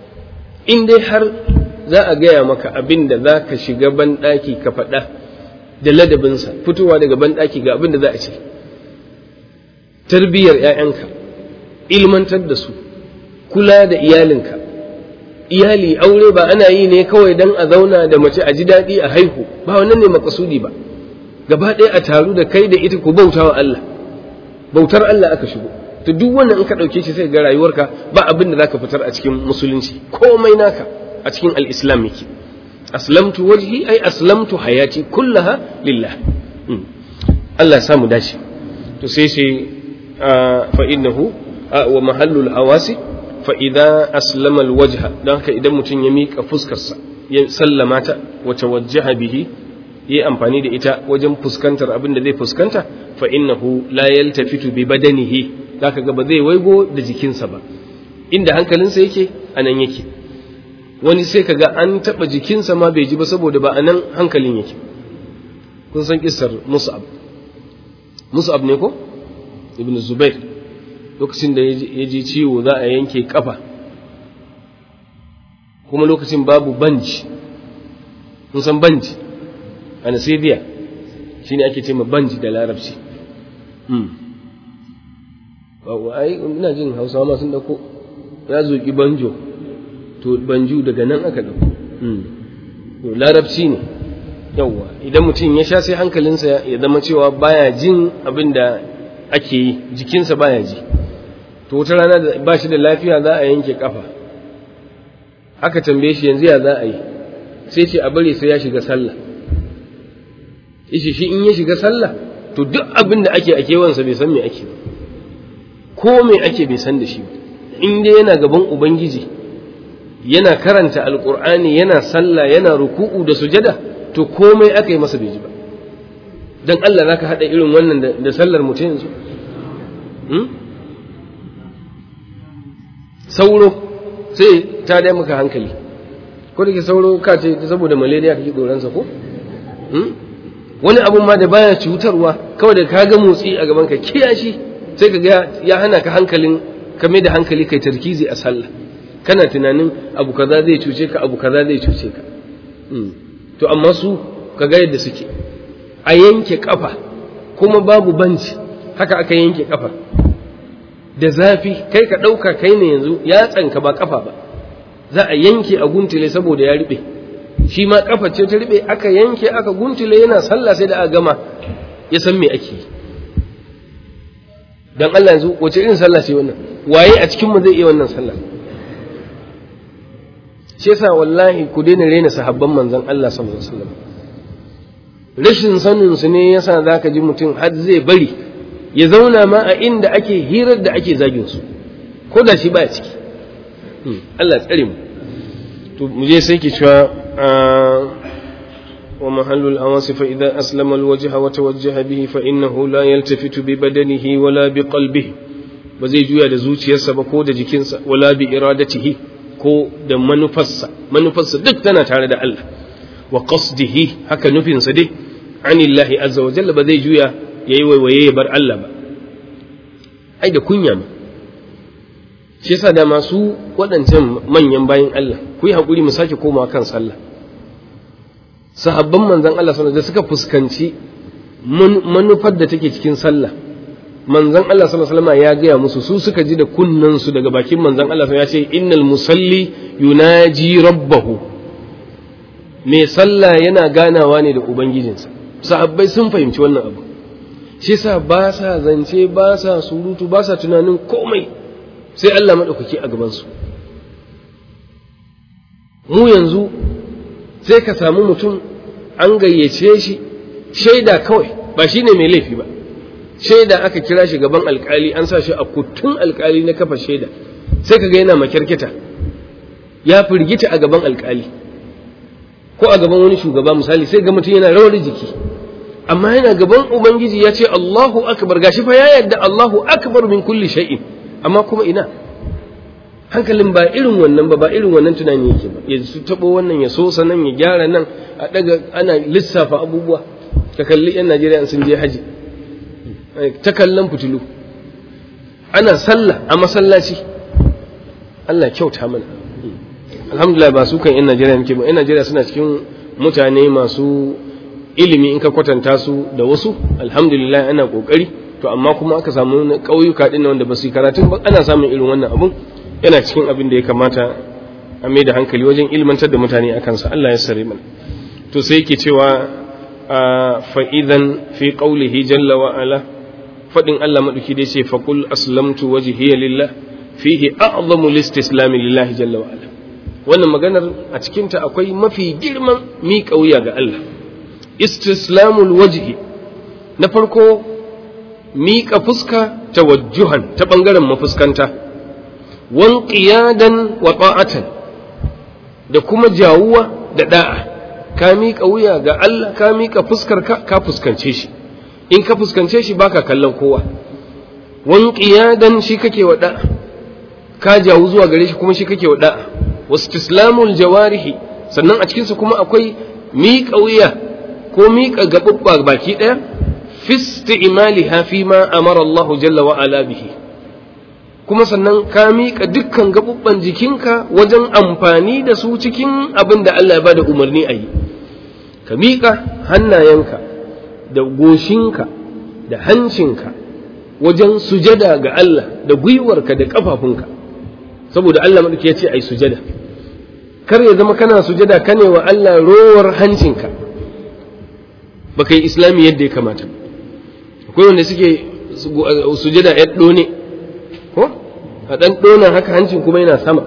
in dai har za a gaya maka abin da za ka shiga ban ɗaki ka faɗa da ladabinsa fitowa daga banɗaki ga abin da za a ce tarbiyyar 'ya'yanka ilmantar da su kula da iyalinka iyali aure ba ana yi ne kawai don a zauna da mace a ji daɗi a haihu ba wannan ne makasudi ba gaba ɗaya a taru da kai da ita ku bauta wa Allah bautar Allah aka shigo to duk wannan in ka ɗauke shi sai ga rayuwarka ba abin da zaka fitar a cikin musulunci komai naka a cikin al-islam yake aslamtu wajhi ai aslamtu hayati kullaha lillah Allah ya samu dace to sai sai fa innahu wa mahallul awasi fa idza aslama alwajha dan haka idan mutum ya mika fuskarsa ya sallama ta wa tawajjaha bihi yi amfani da ita wajen fuskantar abin da zai fuskanta fa innahu la yaltafitu bi badanihi zaka ga ba zai waigo da jikinsa ba inda hankalinsa yake anan yake wani sai kaga an taba jikinsa ma bai ji ba saboda ba anan hankalin yake kun san kissar mus'ab mus'ab ne ko ibn zubair lokacin da ya ji ciwo za a yanke kafa kuma lokacin babu banji kun san banji anesthesia shine ake ce ma banji da larabci ai ina jin hausawa ma sun dauko ya zoki banjo to banju daga nan aka dauko to larabci ne yawwa idan mutum ya sha sai hankalinsa ya zama cewa baya jin abin da ake yi jikinsa baya ji to wata rana da ba shi da lafiya za a yanke kafa aka tambaye shi yanzu ya za a yi sai ce a bari sai ya shiga sallah ishi shi in ya shiga sallah to duk abin da ake a kewansa bai san me ake ba ko me ake bai san da shi ba in dai yana gaban ubangiji yana karanta alkur'ani yana sallah yana ruku'u da sujada to komai aka yi masa bai ji ba dan Allah zaka hada irin wannan da sallar mutum yanzu sauro sai ta dai maka hankali ko da ke sauro ka ce saboda malaria kake tsoronsa ko wani abun ma da baya cutarwa kawai da ka ga motsi a gaban ka kiyashi sai ka ga ya hana ka hankalin ka mai da hankali kai tarkizi a sallah kana tunanin abu kaza zai cuce ka abu kaza zai cuce ka to amma su ka ga yadda suke a yanke kafa kuma babu banci haka aka yanke kafa da zafi kai ka ɗauka kai ne yanzu ya tsanka ba kafa ba za a yanke a guntule saboda ya riɓe shi ma kafa ce ta riɓe aka yanke aka guntule yana sallah sai da aka gama ya san me ake yi dan Allah yanzu wace irin sallah ce wannan waye a cikin mu zai iya wannan sallah shi yasa wallahi ku daina rena sahabban manzon Allah sallallahu alaihi wasallam rashin sanin su ne yasa zaka ji mutum har zai bari ya zauna ma a inda ake hirar da ake zagin su ko da shi ba ciki Allah tsare mu to mu je sai ke cewa wa mahallul awasi fa idza aslama alwajha wa tawajjaha bihi fa innahu la yaltafitu bi badanihi wala bi qalbihi ba zai juya da zuciyarsa ba ko da jikinsa wala bi iradatihi ko da manufarsa manufarsa duk tana tare da Allah wa qasdihi haka nufinsa dai anillahi azza wa jalla ba zai juya yayi waiwaye ya bar Allah ba ai da kunya ma shi yasa da masu waɗancan manyan bayan Allah ku yi haƙuri mu sake komawa kan sallah sahabban manzon Allah sallallahu da suka fuskanci manufar da take cikin sallah manzon Allah sallallahu alaihi wasallam ya gaya musu su suka ji da kunnan su daga bakin manzon Allah ya ce innal musalli yunaji rabbahu mai sallah yana ganawa ne da ubangijinsa sahabbai sun fahimci wannan abu shi yasa ba sa zance ba sa surutu ba sa tunanin komai sai Allah maɗaukaki a gabansu mu yanzu sai ka samu mutum an gayyace shi shaida kawai ba shi ne mai laifi ba shaida aka kira shi gaban alkali an sa shi a kutun alkali na kafa shaida sai ka ga yana makyarkita ya firgita a gaban alkali ko a gaban wani shugaba misali sai ga mutum yana rawar jiki amma yana gaban ubangiji ya ce Allahu akbar gashi fa ya yarda Allahu akbar min kulli shay'in amma kuma ina hankalin ba irin wannan ba ba irin wannan tunani yake ba ya su tabo wannan ya so sanan ya gyara nan a daga ana lissafa abubuwa ka kalli yan Najeriya sun je haji ta kallon fitilu ana sallah a masallaci Allah kyauta mana alhamdulillah ba su kan yan Najeriya muke ba yan Najeriya suna cikin mutane masu ilimi in ka kwatanta su da wasu alhamdulillah ana kokari to amma kuma aka samu na ƙauyuka ɗin wanda ba su yi karatun ba ana samun irin wannan abun yana cikin abin da ya kamata a mai da hankali wajen ilmantar da mutane a kansa Allah ya sare mana to sai yake cewa fa idan fi qawlihi jalla wa ala fadin Allah maduki da yace faqul aslamtu wajhiya lillah fihi a'zamu listislam lillahi jalla wa ala wannan maganar a cikin ta akwai mafi girman miƙa wuya ga Allah istislamul wajhi na farko miƙa fuska tawajjuhan ta ɓangaren mafuskanta wan qiyadan wa ta'atan da kuma jawuwa da da'a ka miƙa wuya ga Allah ka miƙa fuskar ka ka fuskance shi in ka fuskance shi baka kallon kowa wan qiyadan shi kake wa da'a ka jawu zuwa gare shi kuma shi kake wa da'a wastislamul jawarihi sannan a cikin su kuma akwai miƙa wuya ko miƙa gaɓuɓɓa baki ɗaya fi isti'maliha fi ma amara Allah jalla wa ala bihi kuma sannan ka miƙa dukkan gaɓuɓɓan jikinka wajen amfani da su cikin abin da Allah ya bada umarni a yi ka miƙa hannayenka da goshinka da hancinka wajen sujada ga Allah da gwiwarka da ƙafafunka saboda Allah maɗauki ya ce ai sujada kar ya zama kana sujada kane wa Allah rowar hancinka baka yi islami yadda ya kamata akwai wanda suke sujada ya ɗone ko a ɗan ɗonan haka hancin kuma yana sama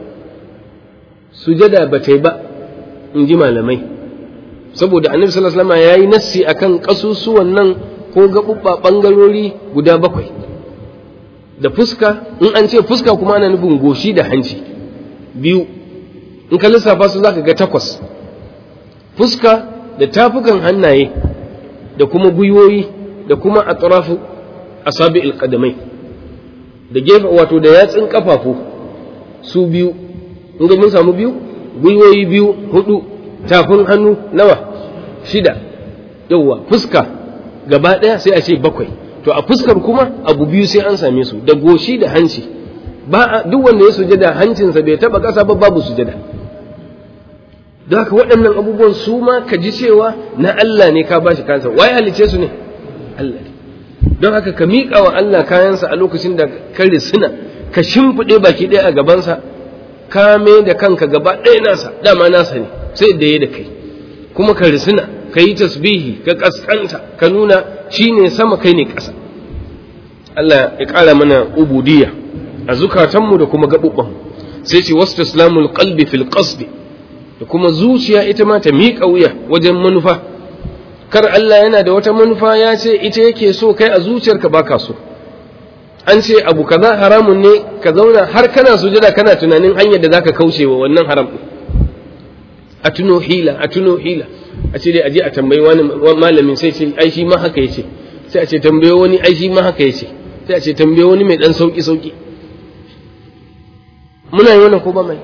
sujada ba ta yi ba in ji malamai saboda annabi sallallahu alaihi wasallam yayi nassi akan kasusuwan nan ko gaɓuɓɓa ɓangarori guda bakwai da fuska in an ce fuska kuma ana nufin goshi da hanci biyu in ka lissafa su zaka ga takwas fuska da tafukan hannaye da kuma gwiwoyi da kuma atrafu asabi alqadamai da gefe wato da yatsun kafafu su biyu in ga mun samu biyu gwiwoyi biyu hudu tafin hannu nawa shida yauwa fuska gaba ɗaya sai a ce bakwai to a fuskar kuma abu biyu sai an same su da goshi da hanci ba duk wanda ya sujada hancinsa bai taba ƙasa ba babu sujada don haka waɗannan abubuwan su ma ka ji cewa na Allah ne ka bashi kansa waye halice su ne Allah ne don haka ka miƙa wa Allah kayansa a lokacin da ka risina ka shimfiɗe baki ɗaya a gabansa ka mai da kanka gaba ɗaya nasa dama nasa ne sai da ya da kai kuma ka risina ka yi tasbihi ka kaskanta ka nuna shi ne sama kai ne ƙasa Allah ya ƙara mana ubudiyya a zukatanmu da kuma gaɓuɓɓanmu sai ce wasu islamul qalbi fil qasdi da kuma zuciya ita ma ta miƙa wuya wajen manufa kar Allah yana da wata manufa ya ce ita yake so kai a zuciyarka baka so an ce abu kaza haramun ne ka zauna har kana sujada kana tunanin hanyar da zaka kauce wa wannan haram din a tuno hila a tuno hila a ce dai aje a tambayi wani malamin sai ce ai shi ma haka yace sai a ce tambaye wani ai shi ma haka yace sai a ce tambaye wani mai dan sauki sauki muna yi wannan ko ba mai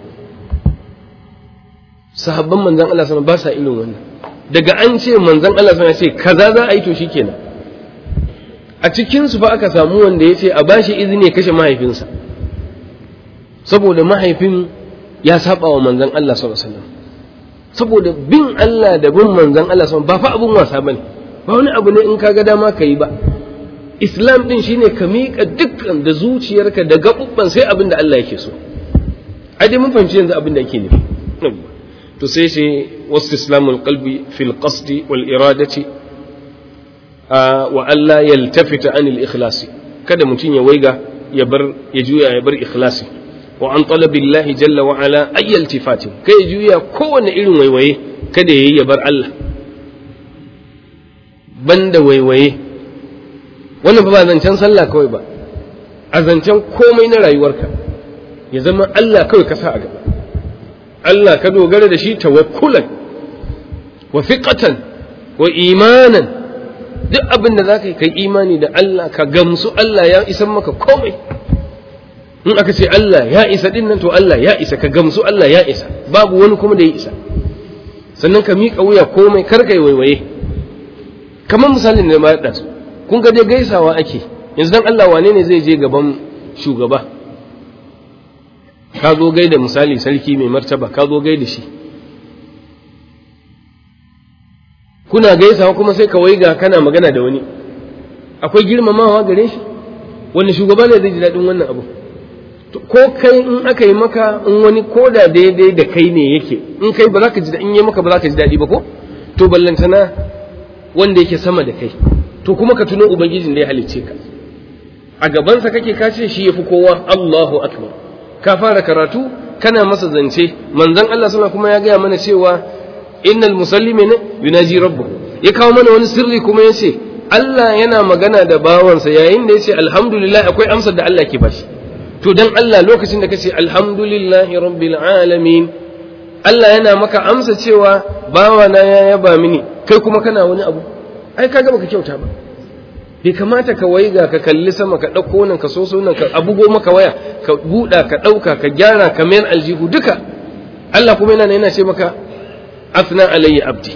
sahabban manzon Allah sama ba sa irin wannan daga an ce manzon Allah sama ce kaza za a yi to shikenan a cikin su fa aka samu wanda ya ce a bashi izini ya kashe mahaifinsa saboda mahaifin ya saba wa manzon Allah sallallahu alaihi wasallam saboda bin Allah da bin manzon Allah sallallahu ba fa abun wasa bane ba wani abu ne in kaga dama ka yi ba islam din shine ka miƙa dukkan da zuciyarka da gaɓuɓɓan sai abin da Allah yake so ai dai mun fahimci yanzu abin da ake nufi to sai ce wasu islamul qalbi fil qasdi wal iradati wa Allah yaltafita anil ikhlasi kada mutum ya waiga ya bar ya juya ya bar ikhlasi wa an talabillahi jalla wa ala ayyal tifatin kai ya juya kowane irin waiwaye kada yayi ya bar Allah banda waiwaye wannan ba zancen sallah kawai ba a zancen komai na rayuwarka ya zama Allah kawai ka sa a gaba Allah ka dogara da shi tawakkulan wa fiqatan wa imanan duk abin da zaka yi kai imani da Allah ka gamsu Allah ya isan maka komai in aka ce Allah ya isa din nan to Allah ya isa ka gamsu Allah ya isa babu wani kuma da ya isa sannan ka miƙa wuya komai kar kai waiwaye kamar misalin da ma da su kun ga dai gaisawa ake yanzu dan Allah wane ne zai je gaban shugaba ka zo gaida misali sarki mai martaba ka zo gaida shi kuna gaisawa kuma sai ka waiga kana magana da wani akwai girmamawa gare shi wani shugaba ne zai ji daɗin wannan abu ko kai in aka yi maka in wani koda daidai da kai ne yake in kai ba za ka ji in yi maka ba za ka ji daɗi ba ko to ballantana wanda yake sama da kai to kuma ka tuno ubangijin da ya halicce ka a gabansa kake ka ce shi yafi kowa Allahu akbar ka fara karatu kana masa zance manzon Allah sallallahu kuma ya gaya mana cewa innal musallimina yunaji rabbahu ya kawo mana wani sirri kuma ya ce Allah yana magana da bawansa yayin da ya ce alhamdulillah akwai amsar da Allah ke bashi to dan Allah lokacin da ka ce alhamdulillahi rabbil alamin Allah yana maka amsa cewa bawana ya yaba mini kai kuma kana wani abu ai kaga baka kyauta ba bai kamata ka waiga ka kalli sama ka ɗauko nan ka so nan ka abugo maka waya ka buɗa ka ɗauka ka gyara ka mayar aljihu duka Allah kuma yana yana ce maka afna alayya abdi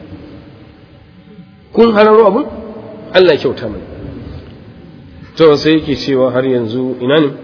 kun hararo abun Allah ya kyauta mana to sai yake cewa har yanzu ina ne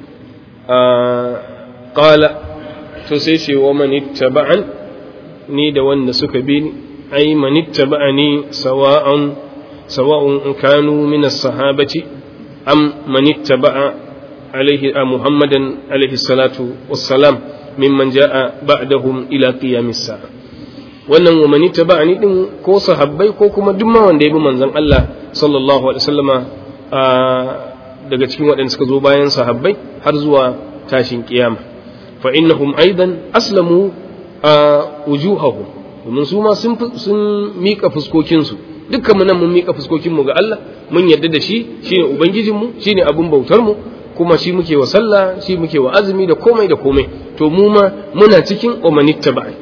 qala to sai ce wa man ittaba'an ni da wanda suka bi ni ai man ittaba'ani sawa'an sawa'un kanu min as-sahabati am man ittaba'a alaihi muhammadan alaihi salatu wassalam mimman ja'a ba'dahum ila qiyamis sa'a wannan wa man ittaba'ani din ko sahabbai ko kuma duk ma wanda ya bi manzon Allah sallallahu alaihi wasallama daga cikin waɗanda suka zo bayan sahabbai har zuwa tashin kiyama fa innahum aidan aslamu wujuhahum domin su ma sun sun mika fuskokin su dukkan mu nan mun mika fuskokin mu ga Allah mun yarda da shi shine ubangijin mu shine abun bautar mu kuma shi muke wa sallah shi muke wa azumi da komai da komai to mu ma muna cikin umanittaba'i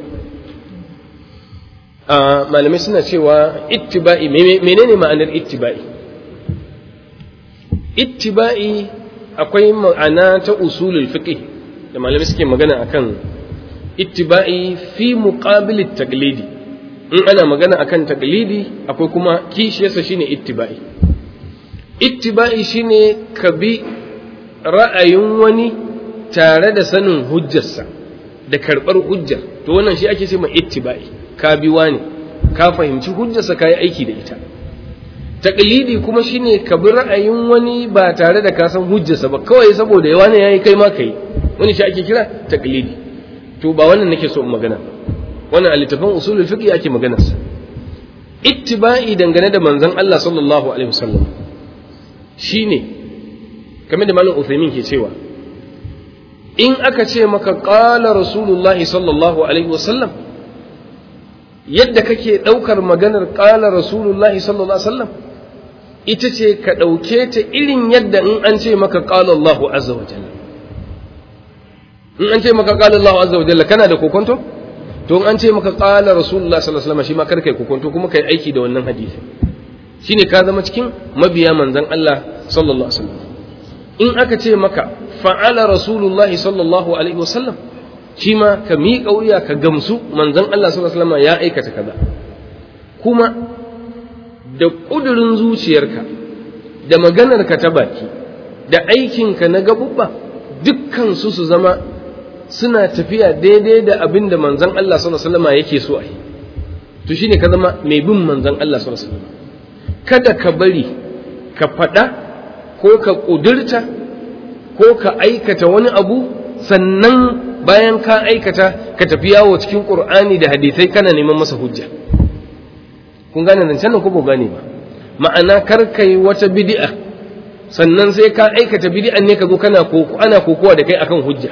malamai suna cewa ittiba'i menene ma'anar ittiba'i ittiba'i akwai ma'ana ta usulul fiqh da malamai suke magana akan ittiba'i fi muqabil taglidi in ana magana akan taglidi akwai kuma kishiyarsa shine ittiba'i ittiba'i shine ka bi ra'ayin wani tare da sanin hujjarsa da karɓar hujjar to wannan shi ake ce ma ittiba'i ka bi wani ka fahimci hujjarsa ka yi aiki da ita taƙalidi kuma shine ka bi ra'ayin wani ba tare da ka san hujjarsa ba kawai saboda yawa ne yayi kai ma kai wani shi ake kira taƙalidi to ba wannan nake so in magana wannan a littafin usulul fiqh ake maganar sa ittiba'i dangane da manzon Allah sallallahu alaihi wasallam shine kamar da malam Uthaymin ke cewa in aka ce maka qala rasulullahi sallallahu alaihi wasallam yadda kake ɗaukar maganar ƙala rasulullahi sallallahu alaihi wasallam ita ce ka ɗauke ta irin yadda in an ce maka ƙala Allahu azza wa jalla in an ce maka ƙala Allahu azza wa jalla kana da kokonto to in an ce maka ƙala rasulullahi sallallahu alaihi wasallam shi ma kar kai kokonto kuma kai aiki da wannan hadisi shine ka zama cikin mabiya manzon Allah sallallahu alaihi wasallam in aka ce maka fa'ala rasulullahi sallallahu alaihi wasallam shi ma ka miƙa wuya ka gamsu manzon Allah sallallahu alaihi wasallam ya aikata kaza kuma da ƙudurin zuciyarka da maganarka ta baki da aikinka na gabubba dukkan su su zama suna tafiya daidai da abin da manzon Allah sallallahu alaihi wasallam yake so a yi to shine ka zama mai bin manzon Allah sallallahu alaihi wasallam kada ka bari ka faɗa ko ka ƙudurta ko ka aikata wani abu sannan bayan ka aikata ka tafi yawo cikin qur'ani da hadisai kana neman masa hujja kun gane zancen nan ko ba gane ba ma'ana kar kai wata bid'a sannan sai ka aikata bid'an ne ka zo kana koko ana kokowa da kai akan hujja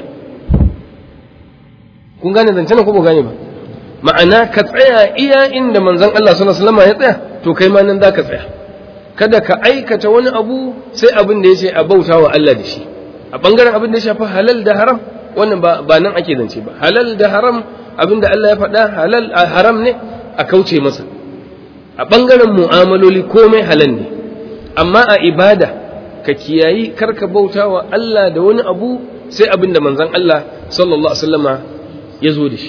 kun gane zancen nan ko ba gane ba ma'ana ka tsaya iya inda manzon Allah sallallahu alaihi wasallam ya tsaya to kai ma nan zaka tsaya kada ka aikata wani abu sai abin da yace a bautawa Allah da shi a bangaren abin da ya shafi halal da haram wannan ba nan ake zance ba halal da haram abinda Allah ya faɗa halal haram ne a kauce masa a ɓangaren mu'amaloli komai halal ne amma a ibada ka kiyayi karka bauta wa Allah da wani abu sai abinda manzon Allah sallallahu alaihi wasallama ya zo da shi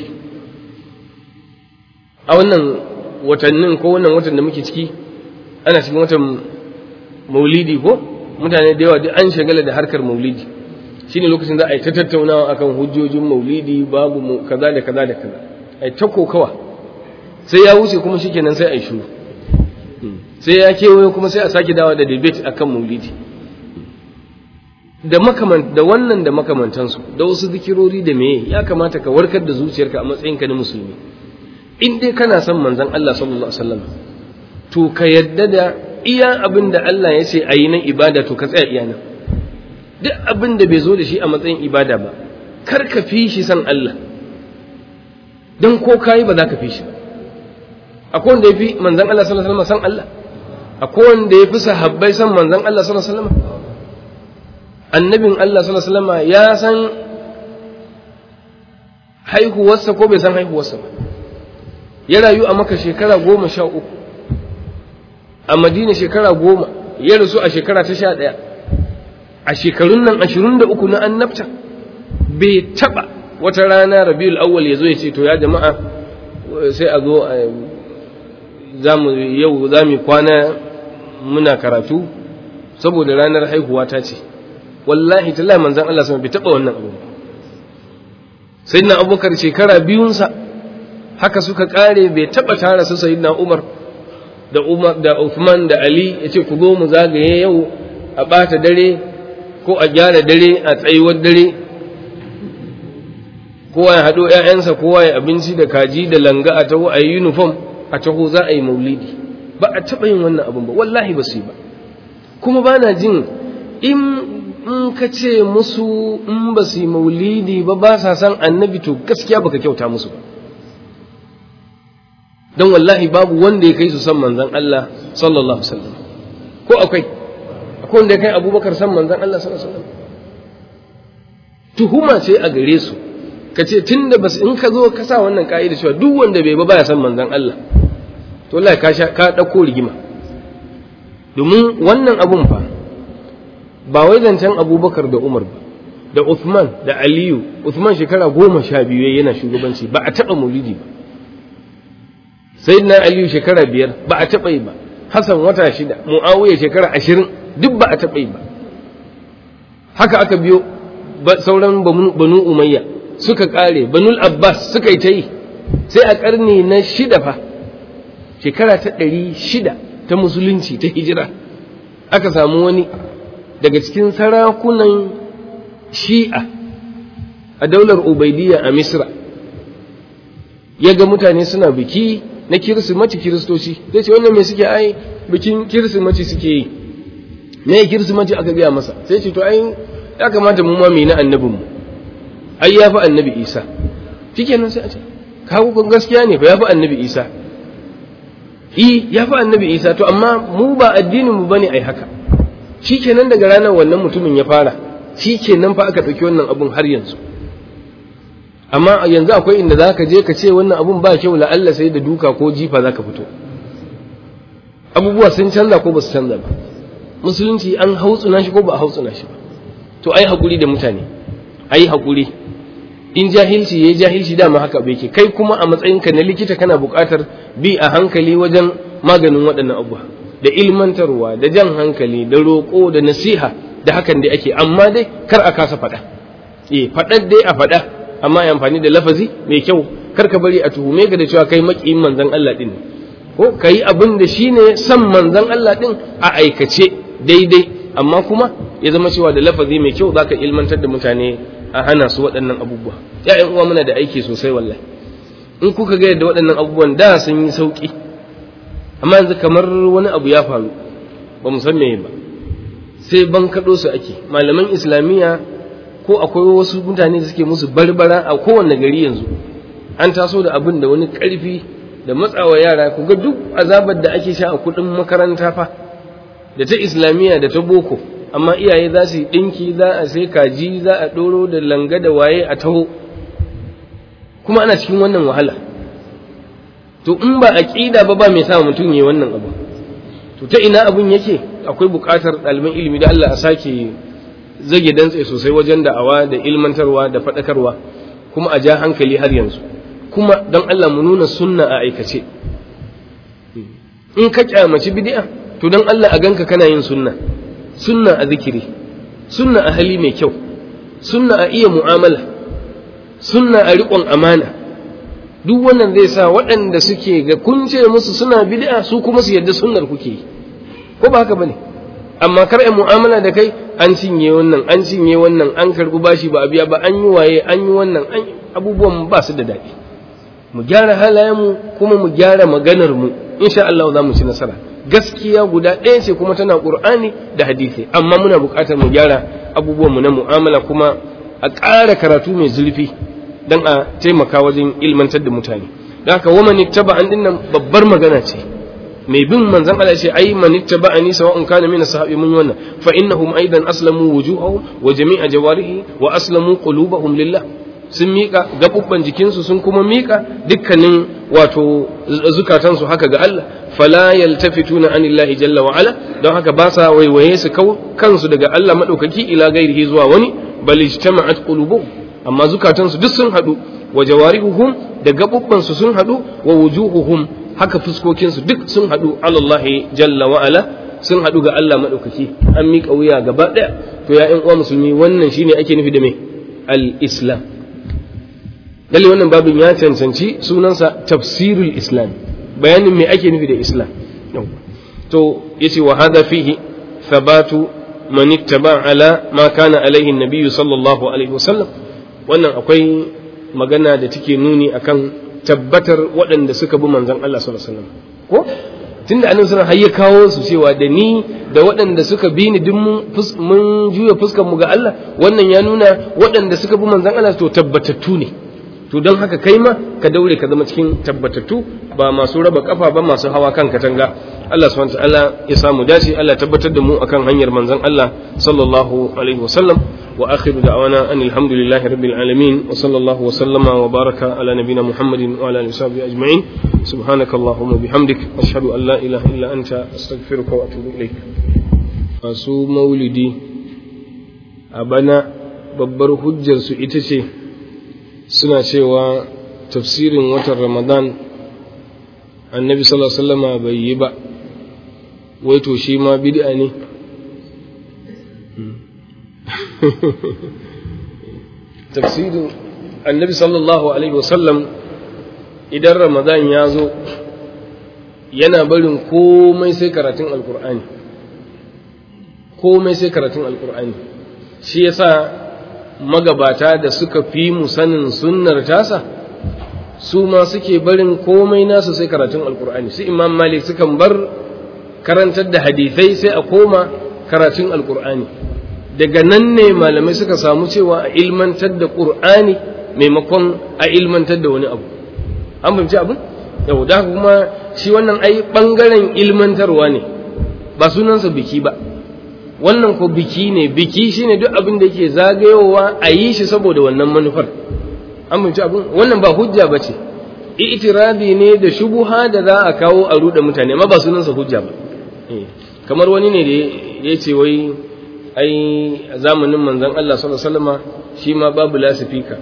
a wannan watannin ko wannan watan da muke ciki ana cikin watan maulidi ko mutane da yawa duk an shagala da harkar maulidi shine lokacin za a yi ta tattaunawa akan hujjojin maulidi babu mu kaza da kaza da kaza ai ta kokawa sai ya wuce kuma shikenan sai a yi shuru sai ya kewaye kuma sai a sake dawa da debate akan maulidi da makaman da wannan da makamantansu da wasu zikirori da meye ya kamata ka warkar da zuciyarka a matsayinka na musulmi in dai kana son manzon Allah sallallahu alaihi wasallam to ka yadda da iya abin da Allah ya ce a yi nan ibada to ka tsaya iya nan duk abin da bai zo da shi a matsayin ibada ba kar ka fi shi san Allah don ko kayi ba za ka fi shi ba akwai wanda ya fi manzan Allah sallallahu alaihi wasallam san Allah akwai wanda ya fi sahabbai san manzan Allah sallallahu alaihi wasallam annabin Allah sallallahu alaihi wasallam ya san haihuwarsa ko bai san haihuwarsa ba ya rayu a maka shekara goma sha uku a madina shekara goma ya rasu a shekara ta sha ɗaya a shekarun nan ashirin da uku na annabta bai taɓa wata rana rabiul awwal ya zo ya ce to ya jama'a sai a zo yau za mu kwana muna karatu saboda ranar haihuwa ta ce wallahi tallahi manzan Allah sama bai taɓa wannan abu sai na abubakar shekara biyunsa haka suka ƙare bai taɓa tara su sayyidina umar da Umar da Uthman da Ali ya ce ku zo mu zagaye yau a ɓata dare ko a gyara dare a tsayuwar dare kowa ya haɗo ‘ya'yansa kowa ya abinci da kaji da langa a taho a yi uniform a taho za a yi maulidi ba a taɓa yin wannan abin ba wallahi ba su yi ba kuma ba na jin in ka ce musu in ba su yi maulidi ba ba sa san annabi to gaskiya baka kyauta musu ba don wallahi babu wanda ya kai su san manzan Allah sallallahu alaihi wasallam ko akwai akwai wanda ya kai abubakar san manzan Allah sallallahu alaihi wasallam tuhuma ce a gare su ka ce tun da bas in ka zo ka sa wannan ka'ida cewa duk wanda bai ba baya san manzan Allah to wallahi ka ka dauko rigima domin wannan abun fa ba wai zancen abubakar da umar ba da Uthman da Aliyu Uthman shekara goma sha biyu yana shugabanci ba a taɓa maulidi ba sayyidina aliyu shekara biyar ba a taɓa yi ba hassan wata shida mu'awiya shekara ashirin duk ba a taɓa yi ba haka aka biyo sauran banu umayya suka ƙare banul abbas suka yi ta yi sai a ƙarni na shida fa shekara ta ɗari shida ta musulunci ta hijira aka samu wani daga cikin sarakunan shi'a a daular ubaidiyya a misra ya ga mutane suna biki na kirsimati kiristoci zai ce wannan me suke ai bikin kirsimati suke yi me kirsimati aka biya masa sai ce to ai ya kamata mu ma mu na annabin mu ai ya fi annabi isa shikenan sai a ce kawo kun gaskiya ne fa ya fi annabi isa i ya fi annabi isa to amma mu ba addinin mu bane ai haka shikenan daga ranar wannan mutumin ya fara shikenan fa aka ɗauki wannan abun har yanzu amma yanzu akwai inda za ka je ka ce wannan abun ba kyau la'alla sai da duka ko jifa za ka fito abubuwa sun canza ko ba su canza ba musulunci an hautsuna shi ko ba a hautsuna shi ba to ai haƙuri da mutane ai haƙuri in jahilci yayi jahilci dama haka bai ke kai kuma a matsayinka na likita kana buƙatar bi a hankali wajen maganin waɗannan abubuwa da ilmantarwa da jan hankali da roƙo da nasiha da hakan dai ake amma dai kar a kasa faɗa eh faɗar dai a faɗa amma ya amfani da lafazi mai kyau kar ka bari a tuhume ka da cewa kai makiyin manzon Allah din ko kai abin da shine san manzon Allah din a aikace daidai amma kuma ya zama cewa da lafazi mai kyau zaka ilmantar da mutane a hana su waɗannan abubuwa ya'yan uwa muna da aiki sosai wallahi in kuka ga yadda waɗannan abubuwan da sun yi sauki amma yanzu kamar wani abu ya faru ba mu san me ba sai ban kaɗo su ake malaman islamiyya ko akwai wasu mutane da suke musu barbara a kowane gari yanzu an taso da abin da wani ƙarfi da matsawa yara ku ga duk azabar da ake sha a kuɗin makaranta fa da ta islamiyya da ta boko amma iyaye za su yi ɗinki za a sai kaji za a ɗoro da langa da waye a taho kuma ana cikin wannan wahala to in ba aƙida ba ba mai sa mutum ya wannan abu to ta ina abun yake akwai buƙatar ɗaliban ilimi da Allah a sake zage dantse sosai wajen da'awa da ilmantarwa da faɗakarwa kuma a ja hankali har yanzu kuma don Allah mu nuna sunna a aikace in ka kyamaci bid'a to don Allah a ganka kana yin sunna sunna a zikiri sunna a hali mai kyau sunna a iya mu'amala sunna a riƙon amana duk wannan zai sa waɗanda suke ga kun ce musu suna bid'a su kuma su yadda sunnar kuke yi ko ba haka bane amma kar ai mu'amala da kai an cinye wannan an cinye wannan an karbi bashi ba a biya ba an yi waye an yi wannan an abubuwan ba su da daɗi mu gyara halayenmu kuma mu gyara maganar mu insha Allah za mu ci nasara gaskiya guda ɗaya ce kuma tana Qur'ani da hadisi amma muna buƙatar mu gyara abubuwan mu na mu'amala kuma a ƙara karatu mai zurfi dan a taimaka wajen ilmantar da mutane da haka wa man ittaba an dinnan babbar magana ce mai bin manzon Allah ce ai man ittaba ani sawa'un kana min sahabi mun wannan fa innahum aidan aslamu wujuhahum wa jami'a jawarihi wa aslamu qulubahum lillah sun miƙa gaɓuɓɓan jikinsu sun kuma miƙa dukkanin wato zukatansu haka ga Allah fala yaltafituna anillahi jalla wa ala don haka ba sa waiwaye su kau kansu daga Allah madaukaki ila gairihi zuwa wani bal ijtama'at qulubuhum amma zukatansu duk sun haɗu wa jawarihuhum da gaɓuɓɓan su sun haɗu wa wujuhuhum haka fuskokinsu duk sun haɗu alallahi jalla wa ala sun haɗu ga Allah madaukaki an miƙa wuya gaba ɗaya to ya ƴan uwa musulmi wannan shine ake nufi da me al-islam lalle wannan babin ya cancanci sunansa tafsirul islam bayanin me ake nufi da islam to yace wa hadha fihi thabatu man ittaba ala ma kana alaihi an sallallahu alaihi wasallam wannan akwai magana da take nuni akan tabbatar waɗanda suka bi manzon Allah sallallahu alaihi wasallam ko tunda annabi sallallahu alaihi ya kawo su cewa da ni da waɗanda suka bi ni duk mun juya fuskar mu ga Allah wannan ya nuna waɗanda suka bi manzon Allah to tabbatattu ne to don haka kai ma ka daure ka zama cikin tabbatattu ba masu raba kafa ba masu hawa kan katanga Allah subhanahu ta'ala ya samu dace Allah tabbatar da mu akan hanyar manzon Allah sallallahu alaihi wasallam wa akhiru da'wana anil hamdulillahi rabbil alamin wa sallallahu wa sallama wa baraka ala nabiyyina muhammadin wa ala alihi wa ajma'in subhanakallahumma bihamdik ashhadu an la ilaha illa anta astaghfiruka wa atubu ilaik masu maulidi a bana babbar hujjar su ita ce suna cewa tafsirin watan ramadan annabi sallallahu alaihi wasallama bai yi ba wai to shi ma bid'a ne tafsirin annabi sallallahu alaihi wasallam idan ramadan ya zo yana barin komai sai karatun alkur'ani komai sai karatun alkur'ani shi yasa magabata da suka fi mu sanin sunnar tasa su ma suke barin komai nasu sai karatun alkur'ani su imam malik sukan bar karantar da hadithai sai a koma karatun alkur'ani daga nan ne malamai suka samu cewa a ilmantar da ƙur'ani maimakon a ilmantar da wani abu an fahimci abin yau da kuma shi wannan ai ɓangaren ilmantarwa ne ba sunansa biki ba wannan ko biki ne biki shine duk abin da yake zagayowa a yi shi saboda wannan manufar an fahimci abin wannan ba hujja ba ce itirabi ne da shubuha da za a kawo a ruɗe mutane amma ba sunansa hujja ba kamar wani ne da ya ce wai ai a zamanin manzon Allah sallallahu alaihi wasallama shi ma babu lasifika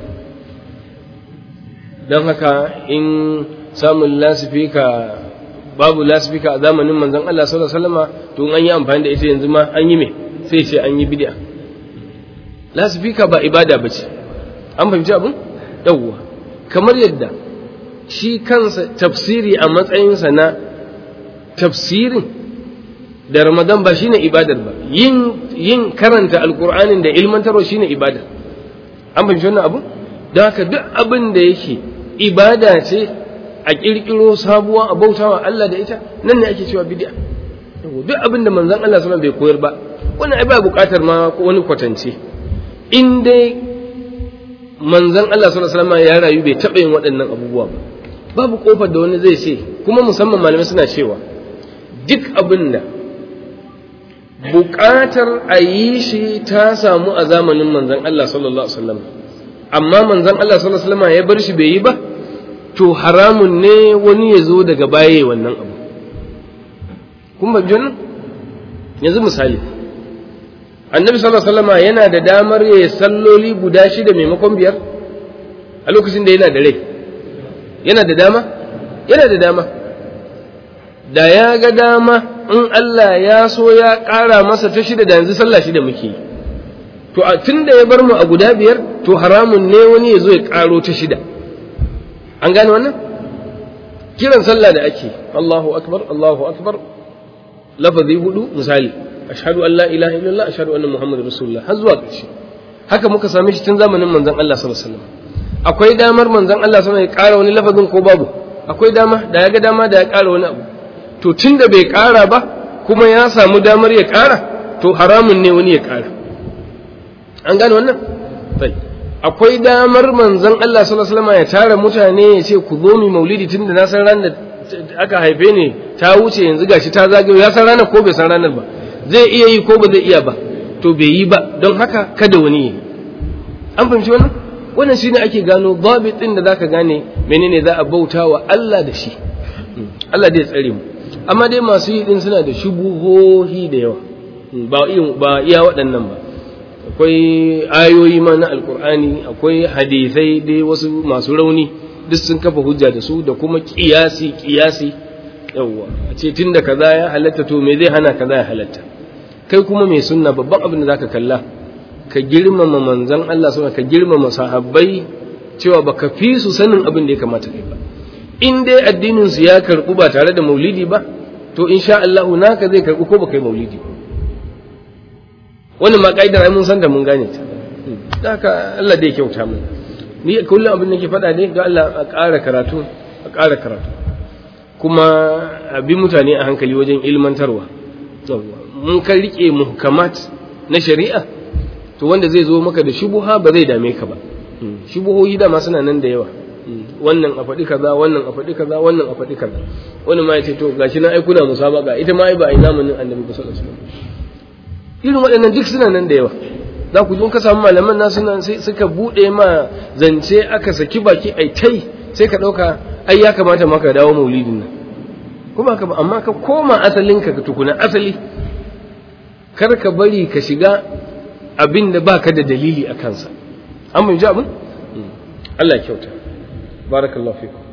don haka in samun lasifika babu lasifika a zamanin manzon Allah sallallahu alaihi wasallama to an yi amfani da ita yanzu ma an yi me sai ce an yi bid'a lasifika ba ibada bace an fahimci abin yawwa kamar yadda shi kansa tafsiri a matsayinsa na tafsirin da ramadan ba shine ibadar ba yin yin karanta alqur'anin da ilmantarwa shine ibada an fahimci wannan abu don haka duk abin da yake ibada ce a kirkiro sabuwa a bautawa Allah da ita nan ne ake cewa bid'a duk abin da manzon Allah sallallahu bai koyar ba wannan ai ba buƙatar ma wani kwatance in dai manzon Allah sallallahu alaihi ya rayu bai taɓa yin waɗannan abubuwa ba babu kofar da wani zai ce kuma musamman malamai suna cewa duk abin da buƙatar a yi shi ta samu a zamanin manzon Allah sallallahu alaihi wasallam amma manzon Allah sallallahu alaihi wasallam ya bar shi bai yi ba to haramun ne wani ya zo daga baya wannan abu kun ba nan yanzu misali annabi sallallahu alaihi wasallam yana da damar ya yi salloli guda shida maimakon biyar a lokacin da yana da rai yana da dama yana da dama da ya ga dama in Allah ya so ya ƙara masa ta shida da yanzu sallah shida muke yi to a tun da ya bar mu a guda biyar to haramun ne wani ya zo ya ƙaro ta shida an gane wannan kiran sallah da ake Allahu akbar Allahu akbar lafazi hudu misali ashhadu an la ilaha illallah ashhadu anna muhammadar rasulullah har zuwa ƙarshe haka muka same shi tun zamanin manzon Allah sallallahu alaihi wasallam akwai damar manzon Allah sallallahu alaihi wasallam ya ƙara wani lafazin ko babu akwai dama da ya ga dama da ya ƙara wani abu to tunda bai ƙara ba kuma ya samu damar ya ƙara to haramun ne wani ya ƙara an gane wannan akwai damar manzon Allah sallallahu alaihi wasallam ya tara mutane ya ce ku zo mi maulidi tunda na san ran da aka haife ne ta wuce yanzu gashi ta zagayo ya san ranar ko bai san ranar ba zai iya yi ko ba zai iya ba to bai yi ba don haka kada wani yi an fahimci wannan wannan shine ake gano babit din da zaka gane menene za a bauta wa Allah da shi Allah dai tsare mu amma dai masu yi din suna da shubuhohi da yawa ba ba iya waɗannan ba akwai ayoyi ma na alkur'ani akwai hadisai dai wasu masu rauni duk sun kafa hujja da su da kuma kiyasi kiyasi yawwa a ce tun da kaza ya halatta to me zai hana kaza ya halatta kai kuma mai sunna babban abin da zaka kalla ka girmama manzon Allah suna ka girmama sahabbai cewa baka fi su sanin abin da ya kamata kai ba in dai addinin su ya karbu ba tare da maulidi ba to insha Allah naka zai karbu ko baka yi maulidi wannan ma kaidar ai mun san da mun gane ta haka Allah dai kyauta mu ni kullum abin da ke faɗa ne ga Allah a ƙara karatu a ƙara karatu kuma a bi mutane a hankali wajen ilmantarwa mun kan rike muhkamat na shari'a to wanda zai zo maka da shubuha ba zai dame ka ba shubuhohi dama suna nan da yawa wannan a faɗi kaza wannan a faɗi kaza wannan a faɗi kaza wani ma ya ce to gashi na aikuna musabaka ita ma ai ba a yi zamanin annabi sallallahu alaihi wasallam irin waɗannan duk suna nan da yawa za ku ka samu malaman nasu nan sai suka buɗe ma zance aka saki baki ai tai sai ka ɗauka ai ya kamata maka dawo maulidin nan kuma ka amma ka koma asalin ka tukuna asali kar ka bari ka shiga abin da baka da dalili a kansa an mun ji abin Allah kyauta barakallahu fikum